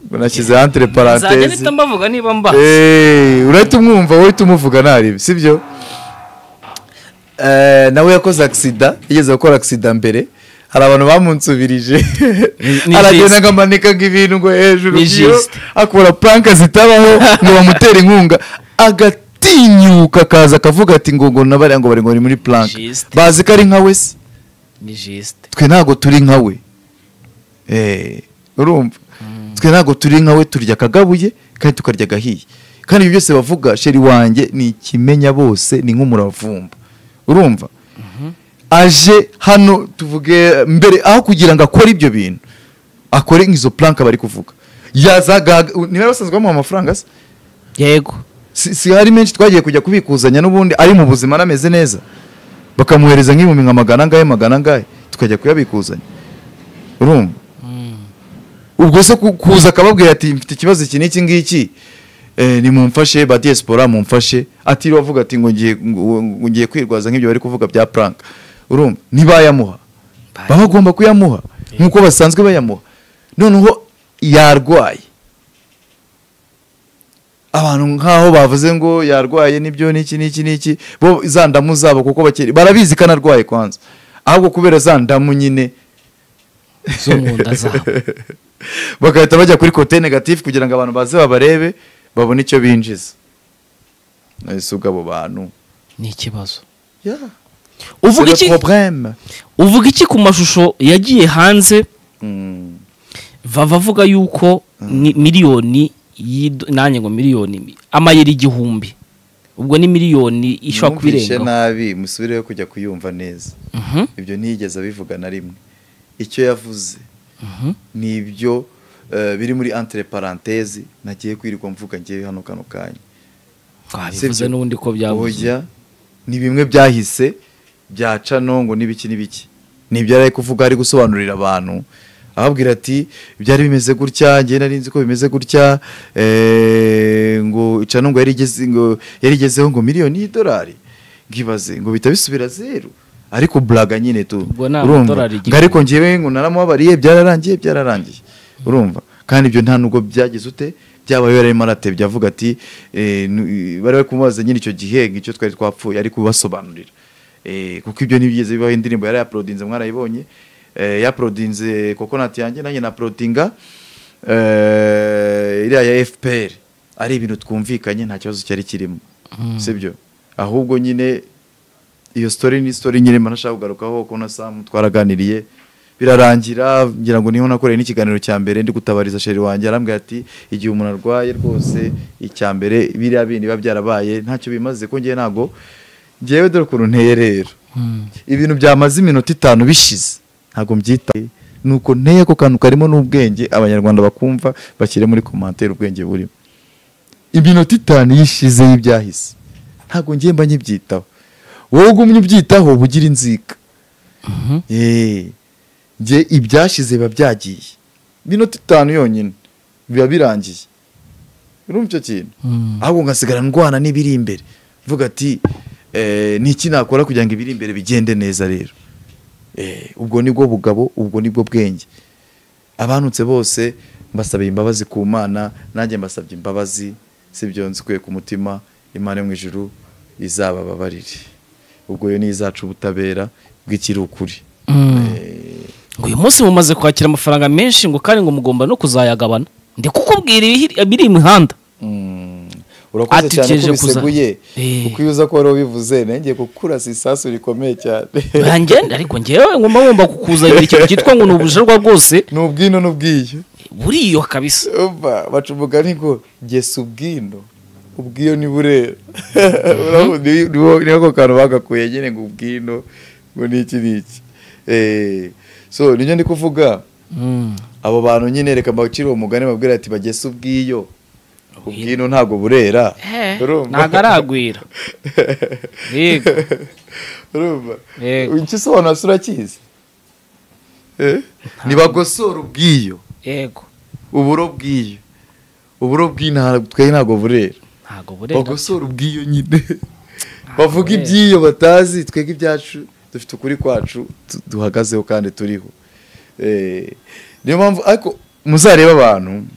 ngo nashyize entre nzajya parenthèse mpita mbavuga niba mba Eh, urahita umwumva wowe uhita umuvuga ntarebe sibyo Eh, nawe yakoze agisida yigeze gukora agisida mbere hari abantu bamunsubirije ni aragenda Justin. akamanika ngo ibintu ngo hejuru Ni byiyo, Justin. akora puranka zitabaho ngo bamutere inkunga agatinyuka akaza akavuga ati ngo ngo nabariya ngo bari ngo ni muri puranka Justin. bazi ko ari nka we se ni jisite twe ntabwo turi nka we Eh, urumva twe ntabwo turi nka we turya akagabuye kandi tukarya agahiye kandi ibyo byose bavuga sheri wanjye ni ikimenya bose ni nk'umuravumba urumva aje hano tuvuge mbere aho kugira ngo akore ibyo bintu akore nk'izo puranka bari kuvuga yazaga niba basanzwe bamuha amafaranga se yego si, si hari menshi twagiye kujya kubikuzanya n'ubundi ari mu buzima anameze neza bakamuhereza nk'ibihumbi nka magana angahe magana angahe tukajya kuyabikuzanya urumva ubwo se ku- kuza akababwira ati mfite ikibazo iki n'iki ngiki eh, nimumfashe ba diaspora mumfashe atiriwe avuga ati ngo ngiye ngo- ngo ngiye kwirwaza nk'ibyo bari kuvuga bya prank urumva ntibayamuha baba bagomba kuyamuha nk'uko basanzwe bayamuha noneho yarwaye abantu nk'aho bavuze ngo yarwaye n'ibyo n'iki n'iki n'iki bo za ndamu zabo kuko bakiri barabizi ko anarwaye kwanza ahubwo kubera za ndamu nyine zo mu nda zabo bagahita bajya kuri kote negatifu kugira ngo abantu baze babarebe babone icyo binjiza ese ubwo abo bantu ni ikibazo Yeah. uvuga C'est iki le problème. uvuga iki ku mashusho yagiye hanze Mm. vava avuga yuko ni miliyoni y'ido- nanjye ngo miliyoni mi- amayero igihumbi ubwo ni miliyoni ishobora kuba Mwumvishe irengaho nabi musubireho kujya kuyumva neza Mhm, ibyo ntiyigeze abivuga na rimwe icyo yavuze mhm. ni ibyo eh, biri muri entre parenthèse nagiye kwirirwa mvuga ngewe hano kano kanya twabivuze Sibyo. n'ubundi ko byabuze Oya, ni bimwe byahise byaca no ngo n'ibiki n'ibiki ni ibyo yari ari kuvuga ari gusobanurira abantu ababwira ati ibyari bimeze gutya njye nari nzi ko bimeze gutya eh, ngo ica nungu yari igeze ngo yari igezeho ngo miliyoni y'idolari ngibaze ngo bihita bisubira zeru ariko blaga nyine tu Ubwo ni urumva amadolari igihumbi. ngo ariko ngewe ngo naramubabariye byararangiye byararangiye urumva kandi ibyo nta nubwo byageze ute byabaye yararimo aratebye avuga ati eh, nu- bari bari kumubaza nyine icyo gihe ngo icyo twari twapfuye ari kubibasobanurira Eh, kuko ibyo ntibigeze bibaho indirimbo yari yaporodinze mwarayibonye Eh, yaporodinze kokonati yanjye nanjye naporodinga eh, iriya ya fpr ari ibintu twumvikanye nta kibazo cyari kirimo sibyo ahubwo nyine iyo story ni story nyine manashaka kugarukaho ko na Sam twaraganiriye birarangira ngira ngo niho nakoreye n'ikiganiro cya mbere ndi gutabariza sheri wanjye arambwira ati igihe umuntu arwaye rwose icya mbere biriya bindi biba byarabaye ntacyo bimaze ko ngewe ntago ngewe dore ukuntu nteye rero ibintu byamaze iminota itanu bishize ntabwo mbyita nuko nteye ako kantu karimo n'ubwenge abanyarwanda bakumva bashyire muri komantere ubwenge burimo iminota itanu yishize y'ibyahise ntabwo ngiye mba nyibyitaho wowe ugumye ubyitaho bugira inzika Eh, njye ibyashize biba byagiye iminota itanu yonyine biba birangiye urumva icyo kintu ahubwo ngasigara ndwana n'ibiri imbere mvuga ati eh, ni iki nakora kugira ngo ibiri imbere bigende neza rero Eh, ubwo nibwo bugabo ubwo nibwo bwenge abanutse bose mbasabye imbabazi ku mana nanjye mbasabye imbabazi sibyo nzikuye ku mutima imana yo mu ijuru izabababarire ubwo yo ni izaca ubutabera bw'ikiri ukuri ngo uyu munsi mumaze kwakira amafaranga menshi ngo kandi ngo mugomba no kuzayagabana ndi kukubwira ibihiri- ibiri imihanda urakoze Ati, cyane ugejeje ko kuza- biseguye Eh. kuko iyo uza kuba wari ubivuze nengeye kukurasa isasu rikomeye cyane ngenda ariko ngewe ngomba ngomba kukuzanira ikintu cyitwa ngo ni ubujarwa bwose ni ubwino n'ubwiyo buriyo kabisa umva baca umugani ngo gesa ubwino ubwiyo ni burera Urabona, ni- niwo- niwo ako kantu bagakuye nyine ngo ubwino ngo ni iki ni iki Eh, so niyo ndi kuvuga Mm. abo bantu nyine reka mbacire uwo mugani babwira ati bagesa ubwiyo ubwino ntabwo burera Eh, Urumva? ntago aragwira yego urumva Yego. icyo usobanura se urakizi Eh? ntibagosora ubwiyo yego uburo bw'iyo uburo bw'intara twe ntabwo burera ntago burera bagosora ubw'iyo nyine Ntabwo bavuga burera. iby'iyo batazi twebwe ibyacu dufite ukuri kwacu tu- duhagazeho kandi turiho Eh, niyo mpamvu ariko muzarebe abantu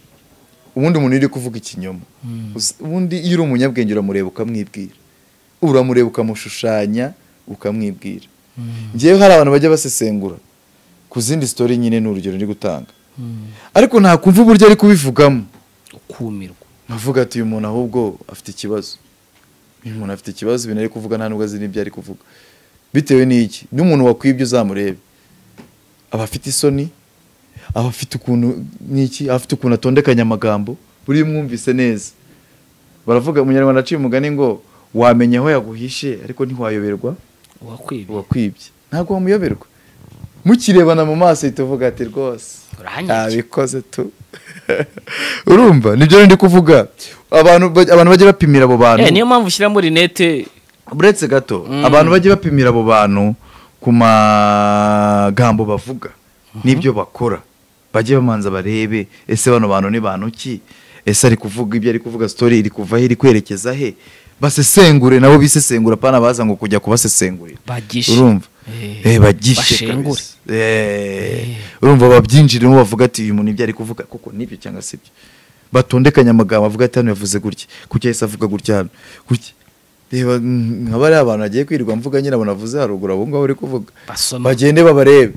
ubundi umuntu uri kuvuga ikinyoma Uzi- ubundi iyo uri umunyabwenge uramureba ukamwibwira uramureba ukamushushanya ukamwibwira ngewe hari abantu bajya basesengura ku zindi sitori nyine ni urugero ndi gutanga ariko ntakumva uburyo ari kubivugamo ukumirwa nkavuga ati uyu muntu ahubwo afite ikibazo uyu muntu afite ikibazo ibintu ari kuvuga nta nubwo azi n'ibyo ari kuvuga bitewe n'iki n'umuntu wakwibye uzamurebe aba afite isoni aba afite ukuntu n'iki aba afite ukuntu atondekanya amagambo buri iyo umwumvise neza baravuga umunyarwanda aciye umugani ngo wamenya aho yaguhishe ariko ntiwayoberwa uwakwibye uwakwibye ntabwo wamuyoberwa mukirebana mu maso uhita uvuga ati rwose uranyange ntabikoze tu urumva nibyo rero ndi kuvuga abantu ba- abantu bajya bapimira abo bantu Eh, niyo mpamvu ushyiramo rinete buretse gato Mm. abantu bajya bapimira abo bantu ku magambo bavuga n'ibyo bakora bajye bamanza barebe ese bano bantu ni bantu ki ese ari kuvuga ibyo ari kuvuga sitori iri kuva he iri kwerekeza he basesengure nabo bisesengura pana baza ngo kujya kubasesengurira bagishe urumva Eh, eh bagishe bashengure. kabisa. Eh, urumva babyinjiremo bavuga ati uyu muntu ibyo ari kuvuga kuko nibyo cyangwa si byo batondekanya amagambo avuga ati hano yavuze gutya kuki yahise avuga gutya hano gutya reba mm, nkaba ari abantu bagiye kwirirwa mvuga nyine abo navuze haruguru abo ngabo bari kuvuga basoma bagende babarebe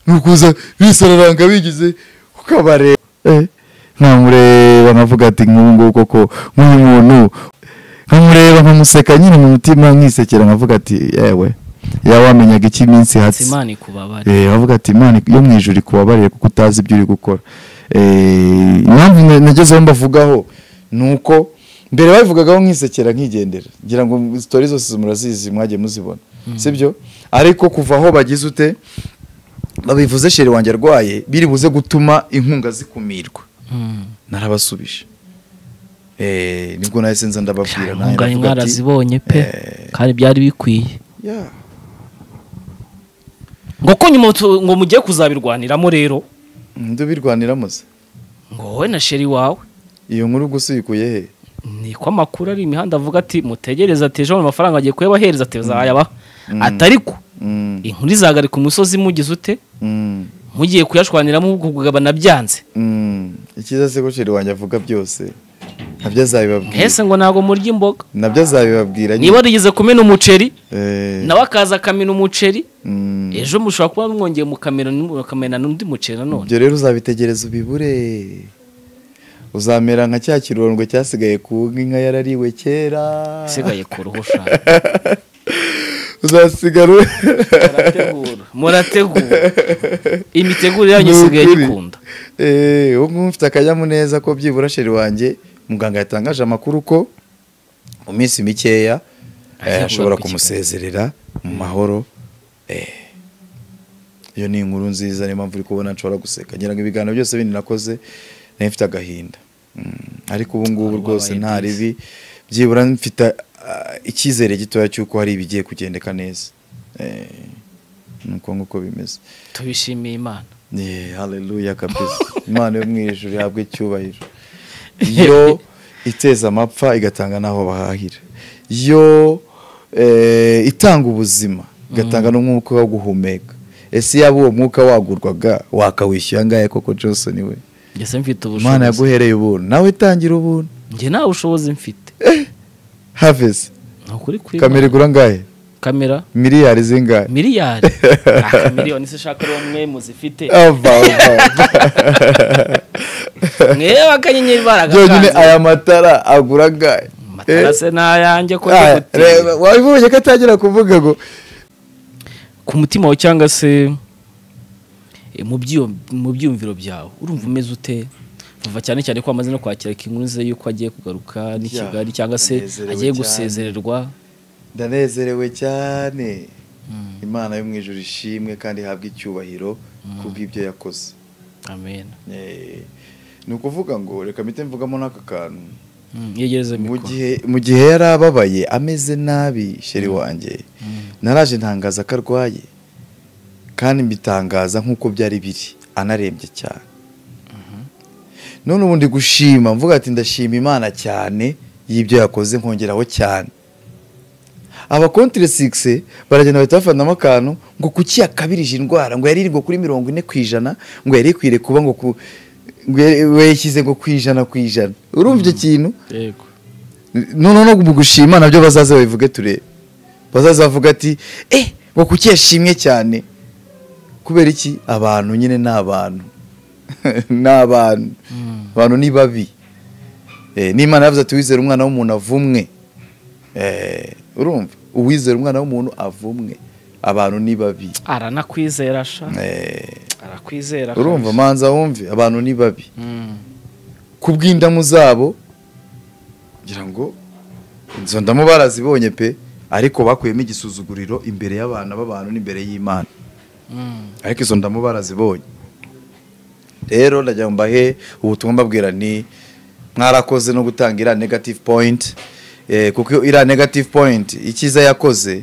nukuza bisararanga bigize ukabareba Eh, nkamureba nkavuga ati nk'ubu ngubu koko nk'uyu muntu nkamureba nkamuseka nyine mu mutima nkisekera nkavuga ati yewe yawe wamenyaga iki iminsi hatsi imana ikubabare Eh, bavuga ati imana yo mu ijuru ikubabarire kuko utazi ibyo uri gukora Eh, impamvu na- nagezeho mbavugaho ni uko mbere babivugagaho nkisekera nkigendera ngira ngo sitori zose murazizi mwagiye muzibona sibyo ariko kuva aho bagize ute babivuze sheri wanjye arwaye biri buze gutuma inkunga zikumirwa Mm. narabasubije Eh, nibwo nahise nza ndababwira nanjye intungane ndavuga ati, mwarazibonye pe eh, kandi byari bikwiye yeah. ngo ko nyuma tu- ngo mugiye kuzabirwaniramo rero ndubirwanira muze ngo wowe na sheri wawe iyo nkuru gusa uyikuye he ni ko amakuru ari imihanda avuga ati mutegereze ati ejo amafaranga agiye kuyabahereza ati zayabaha atari ko Mm, inkuru izahagarika umusozi mugize ute mm, mugiye kuyashwaniramo ubwo kugabana byanze mm. icyiza se ko sheri wanjye avuga byose nabyo azabibabwira mbese ngo ntabwo murya imboga nabyo azabibabwira nyine. niba warigeze kumena umuceri Eh, nawe akaza akamena umuceri mm. ejo mushobora kuba mwongeye mukamena mukamena n'undi muceri nanone ibyo rero uzabitegereza ubibure uzamera nka cya kirondwe cyasigaye ku nka inka yarariwe kera isigaye ku ruhu ushaka uzasigara u- murategura murategura imiteguro yanyu isigaye Nukuri. gikunda Eh, ubu ngubu mfite akanyamuneza ko byibura sheri wanjye muganga yatangaje amakuru ko mu minsi mikeya eh, Ajya ashobora kugaruka i Kigali. kumusezerera mu mahoro Eh, iyo ni inkuru nziza niyo mpamvu uri kubona nshobora guseka ngira ngo ibiganiro byose bindi nakoze nari mfite agahinda Mm, ariko ubu ngubu Wari rwose wabaye nta neza. ribi byibura mfite ah, icyizere gitoya cy'uko hari ibigiye kugendeka neza Eh, ni uko nguko bimeze tubishimiye imana ni haleluya kabisa imana yo mu ijuru ihabwa icyubahiro yo iteza amapfa igatanga n'aho bahahira yo eh, itanga ubuzima igatanga n'umwuka wo guhumeka ese yaba uwo mwuka wagurwaga wakawishyura angahe koko Johnson we ngeze mfite imana ubushobozi yaguhereye ubuntu nawe tangira ubuntu njye nta bushobozi mfite havesi ni ukuri kuri kamera igura angahe kamera miliyari zingahe miliyari akamiliyoni se shaka ari mwe muzifite ava ava ava. mwebwe akanyenyeri byonyine baragakanze aya matara agura angahe amatara se ni ayanjye ko Ah, njye reba, gutinya wabibonye ko atangira kuvuga ngo ku mutima wawe cyangwa se eh, mu byiyum- mu byiyumviro byawe urumva umeze ute vuba cyane cyane ko amaze no kwakira inkuru ze yuko agiye kugaruka n'i Ya, kigali cyangwa se ndanezerewe agiye cyane. gusezererwa ndanezerewe cyane Mm, imana yo mu ijuru ishimwe kandi ihabwe icyubahiro ku bw'ibyo yakoze amen Eh, ni ukuvuga ngo reka mpite mvugamo n'aka kantu Mm, yegereze mu mikoro gihe mu gihe yari ababaye ameze nabi sheri wanjye Mm. naraje ntangaza ko arwaye kandi mbitangaza nk'uko byari biri anarembye cyane none ubu ndi gushima mvuga ati ndashima imana cyane y'ibyo yakoze nkongeraho cyane abakontire sigise baragenda bahita bafanamo akantu ngo kuki yakabirije indwara ngo yari iri ngo kuri mirongo ine ku ijana ngo yari ikwiriye kuba ngo ku ngo yari- yayishyize ngo ku ijana ku ijana urumva icyo kintu yego noneho no mu gushima nabyo bazaza babivuge turebe bazaza bavuga ati eh ngo kuki yashimye cyane kubera iki abantu nyine ni abantu ni abantu Mm. abantu ni babi Eh, n'imana yavuze ati wizera umwana w'umuntu avumwe Eh, urumva uwizera umwana w'umuntu avumwe abantu ni babi aranakwizera sha Eh, arakwizera urumva kandi. manza wumve abantu ni babi Mm. ku bw'indamu zabo ngira ngo izo ndamu barazibonye pe ariko bakuyemo igisuzuguriro imbere y'abana b'abantu n'imbere y'imana Mm. ariko izo ndamu barazibonye rero ndagira ngo mbahe ubutumwa mbabwira ni mwarakoze no gutanga iriya negative point eh, kuko iriya negative point icyiza yakoze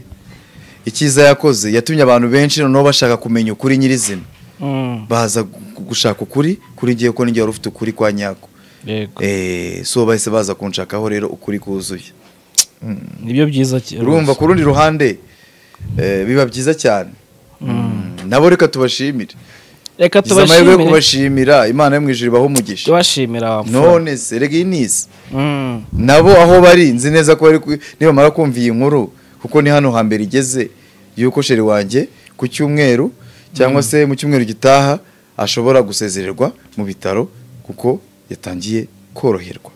icyiza yakoze yatumye abantu benshi noneho bashaka kumenya ukuri nyirizina Mm. baza gu- gushaka ukuri kuri ngewe ko ninjye wari ufite ukuri kwa nyako yego Eh, so bahise baza kunshakaho rero ukuri kuzuye nibyo byiza cyane urumva ku rundi ruhande eh, biba byiza cyane Mm, nabo reka tubashimire reka Gize amahirwe yo tubashimire kubashimira imana yo mu ijuru ibaho umugisha tubashimira none se reginisi Mm. nabo aho bari nzi neza ko bari ku- nibamara kumva iyi nkuru kuko ni hano hambere igeze y'uko sheri wanjye ku cyumweru cyangwa se mu cyumweru gitaha ashobora gusezererwa mu bitaro kuko yatangiye koroherwa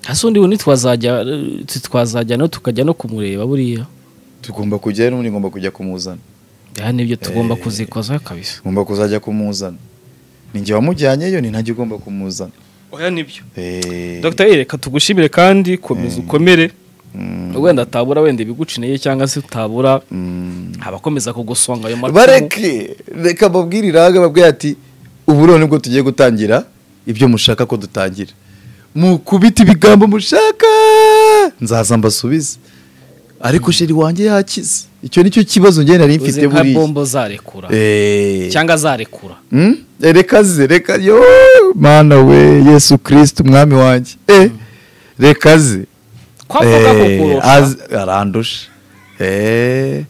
hasi undi bundi twazajya eh, twazajya no tukajya no kumureba buriya tugomba kujyayo n'ubundi ngomba kujya kumuzana aha nibyo tugomba kuzikoza kabisa ngomba kuzajya kumuzana ni njye wamujyanyeyo ni ntajya ugomba kumuzana oya nibyo Eh, dogiteri reka tugushimire kandi komeza ukomere mm, wenda atabura wenda ibigucineye cyangwa se utabura mm. abakomeza kugusonga ayo macumu bareke reka babwire iraga babwire ati ubu rero nibwo tugiye gutangira ibyo mushaka ko dutangira mukubita ibigambo mushaka nzaza mbasubize ariko sheri wanjye yakize icyo nicyo kibazo njye nari mfite uzi nka buriya bombo zarekura Eh, cyangwa zarekura mm? Eh, reka ze reka yo mana we yesu kirisiti umwami wanjye eh reka ze kwavuga ko kurusha az- arandusha Eh,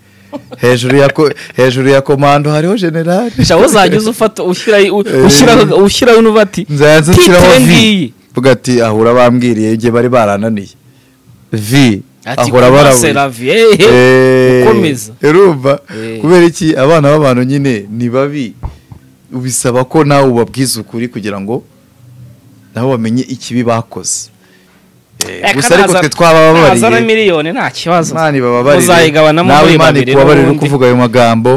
hejuru ya ko- hejuru ya komando hariho generali sha uzajya uza ufata ushyira ushyira ushyira unuva ati nzajya nshyiraho vi titire ngiyi vuga ati ahura bambwiriye igihe bari barananiye vi ati ahura barabuye kumasera vi ehehe Eh, ukomeza. urumva Eh. kubera iki abana b'abantu nyine ni babi ubisaba ko nawe ubabwiza ukuri kugira ngo nabo bamenye ikibi bakoze Eh, gusa ariko twe nazana twabababariye miliyoni nta kibazo imana ibababarire muzayigabanamo nawe muri imana babiri ikubabarire uko n'ubundi uvuga ayo magambo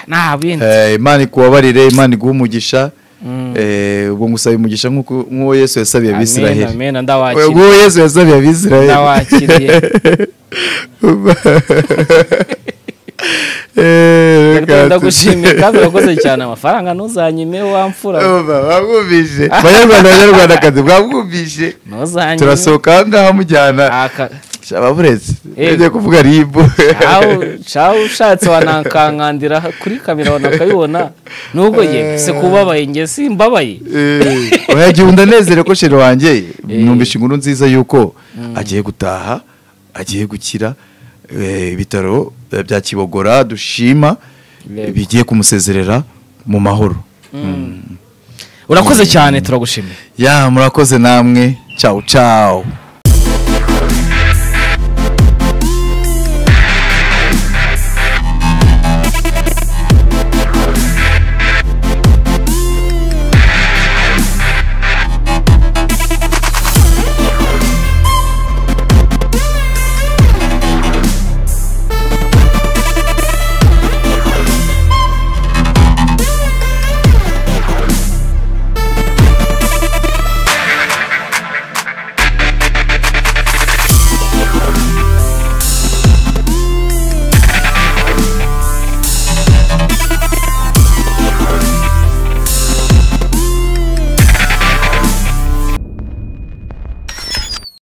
nta bindi Eh, imana ikubabarire imana iguhe umugisha Mm. Eh, ubwo ngusaba umugisha nk'uko- nk'uwo yesu yasabiye amena abisiraheli amena ndawakira ubwo yesu yasabiye Ndawakiriye. ndagushimiye kandi urakoze cyane amafaranga ntuzanyime wamfura bamwumvije banyarwanda banyarwandakazi bwamwumvije ntuzanyime turasohoka aha ngaha mujyana Aka- shaba buretse Eh. ugiye kuvuga ribu Shawu- shawu ushatse wanakankandira kuri kamera wanakayibona nubwo ye se kubabaye nge simbabaye Eh, oya gihe undanezere ko sheri wanjye numvise inkuru nziza y'uko agiye gutaha agiye gukira eh, ibitaro eh, bya kibogora dushima Yego. bigiye kumusezerera mu mahoro urakoze cyane turagushimiye ya murakoze namwe cyawu cyawu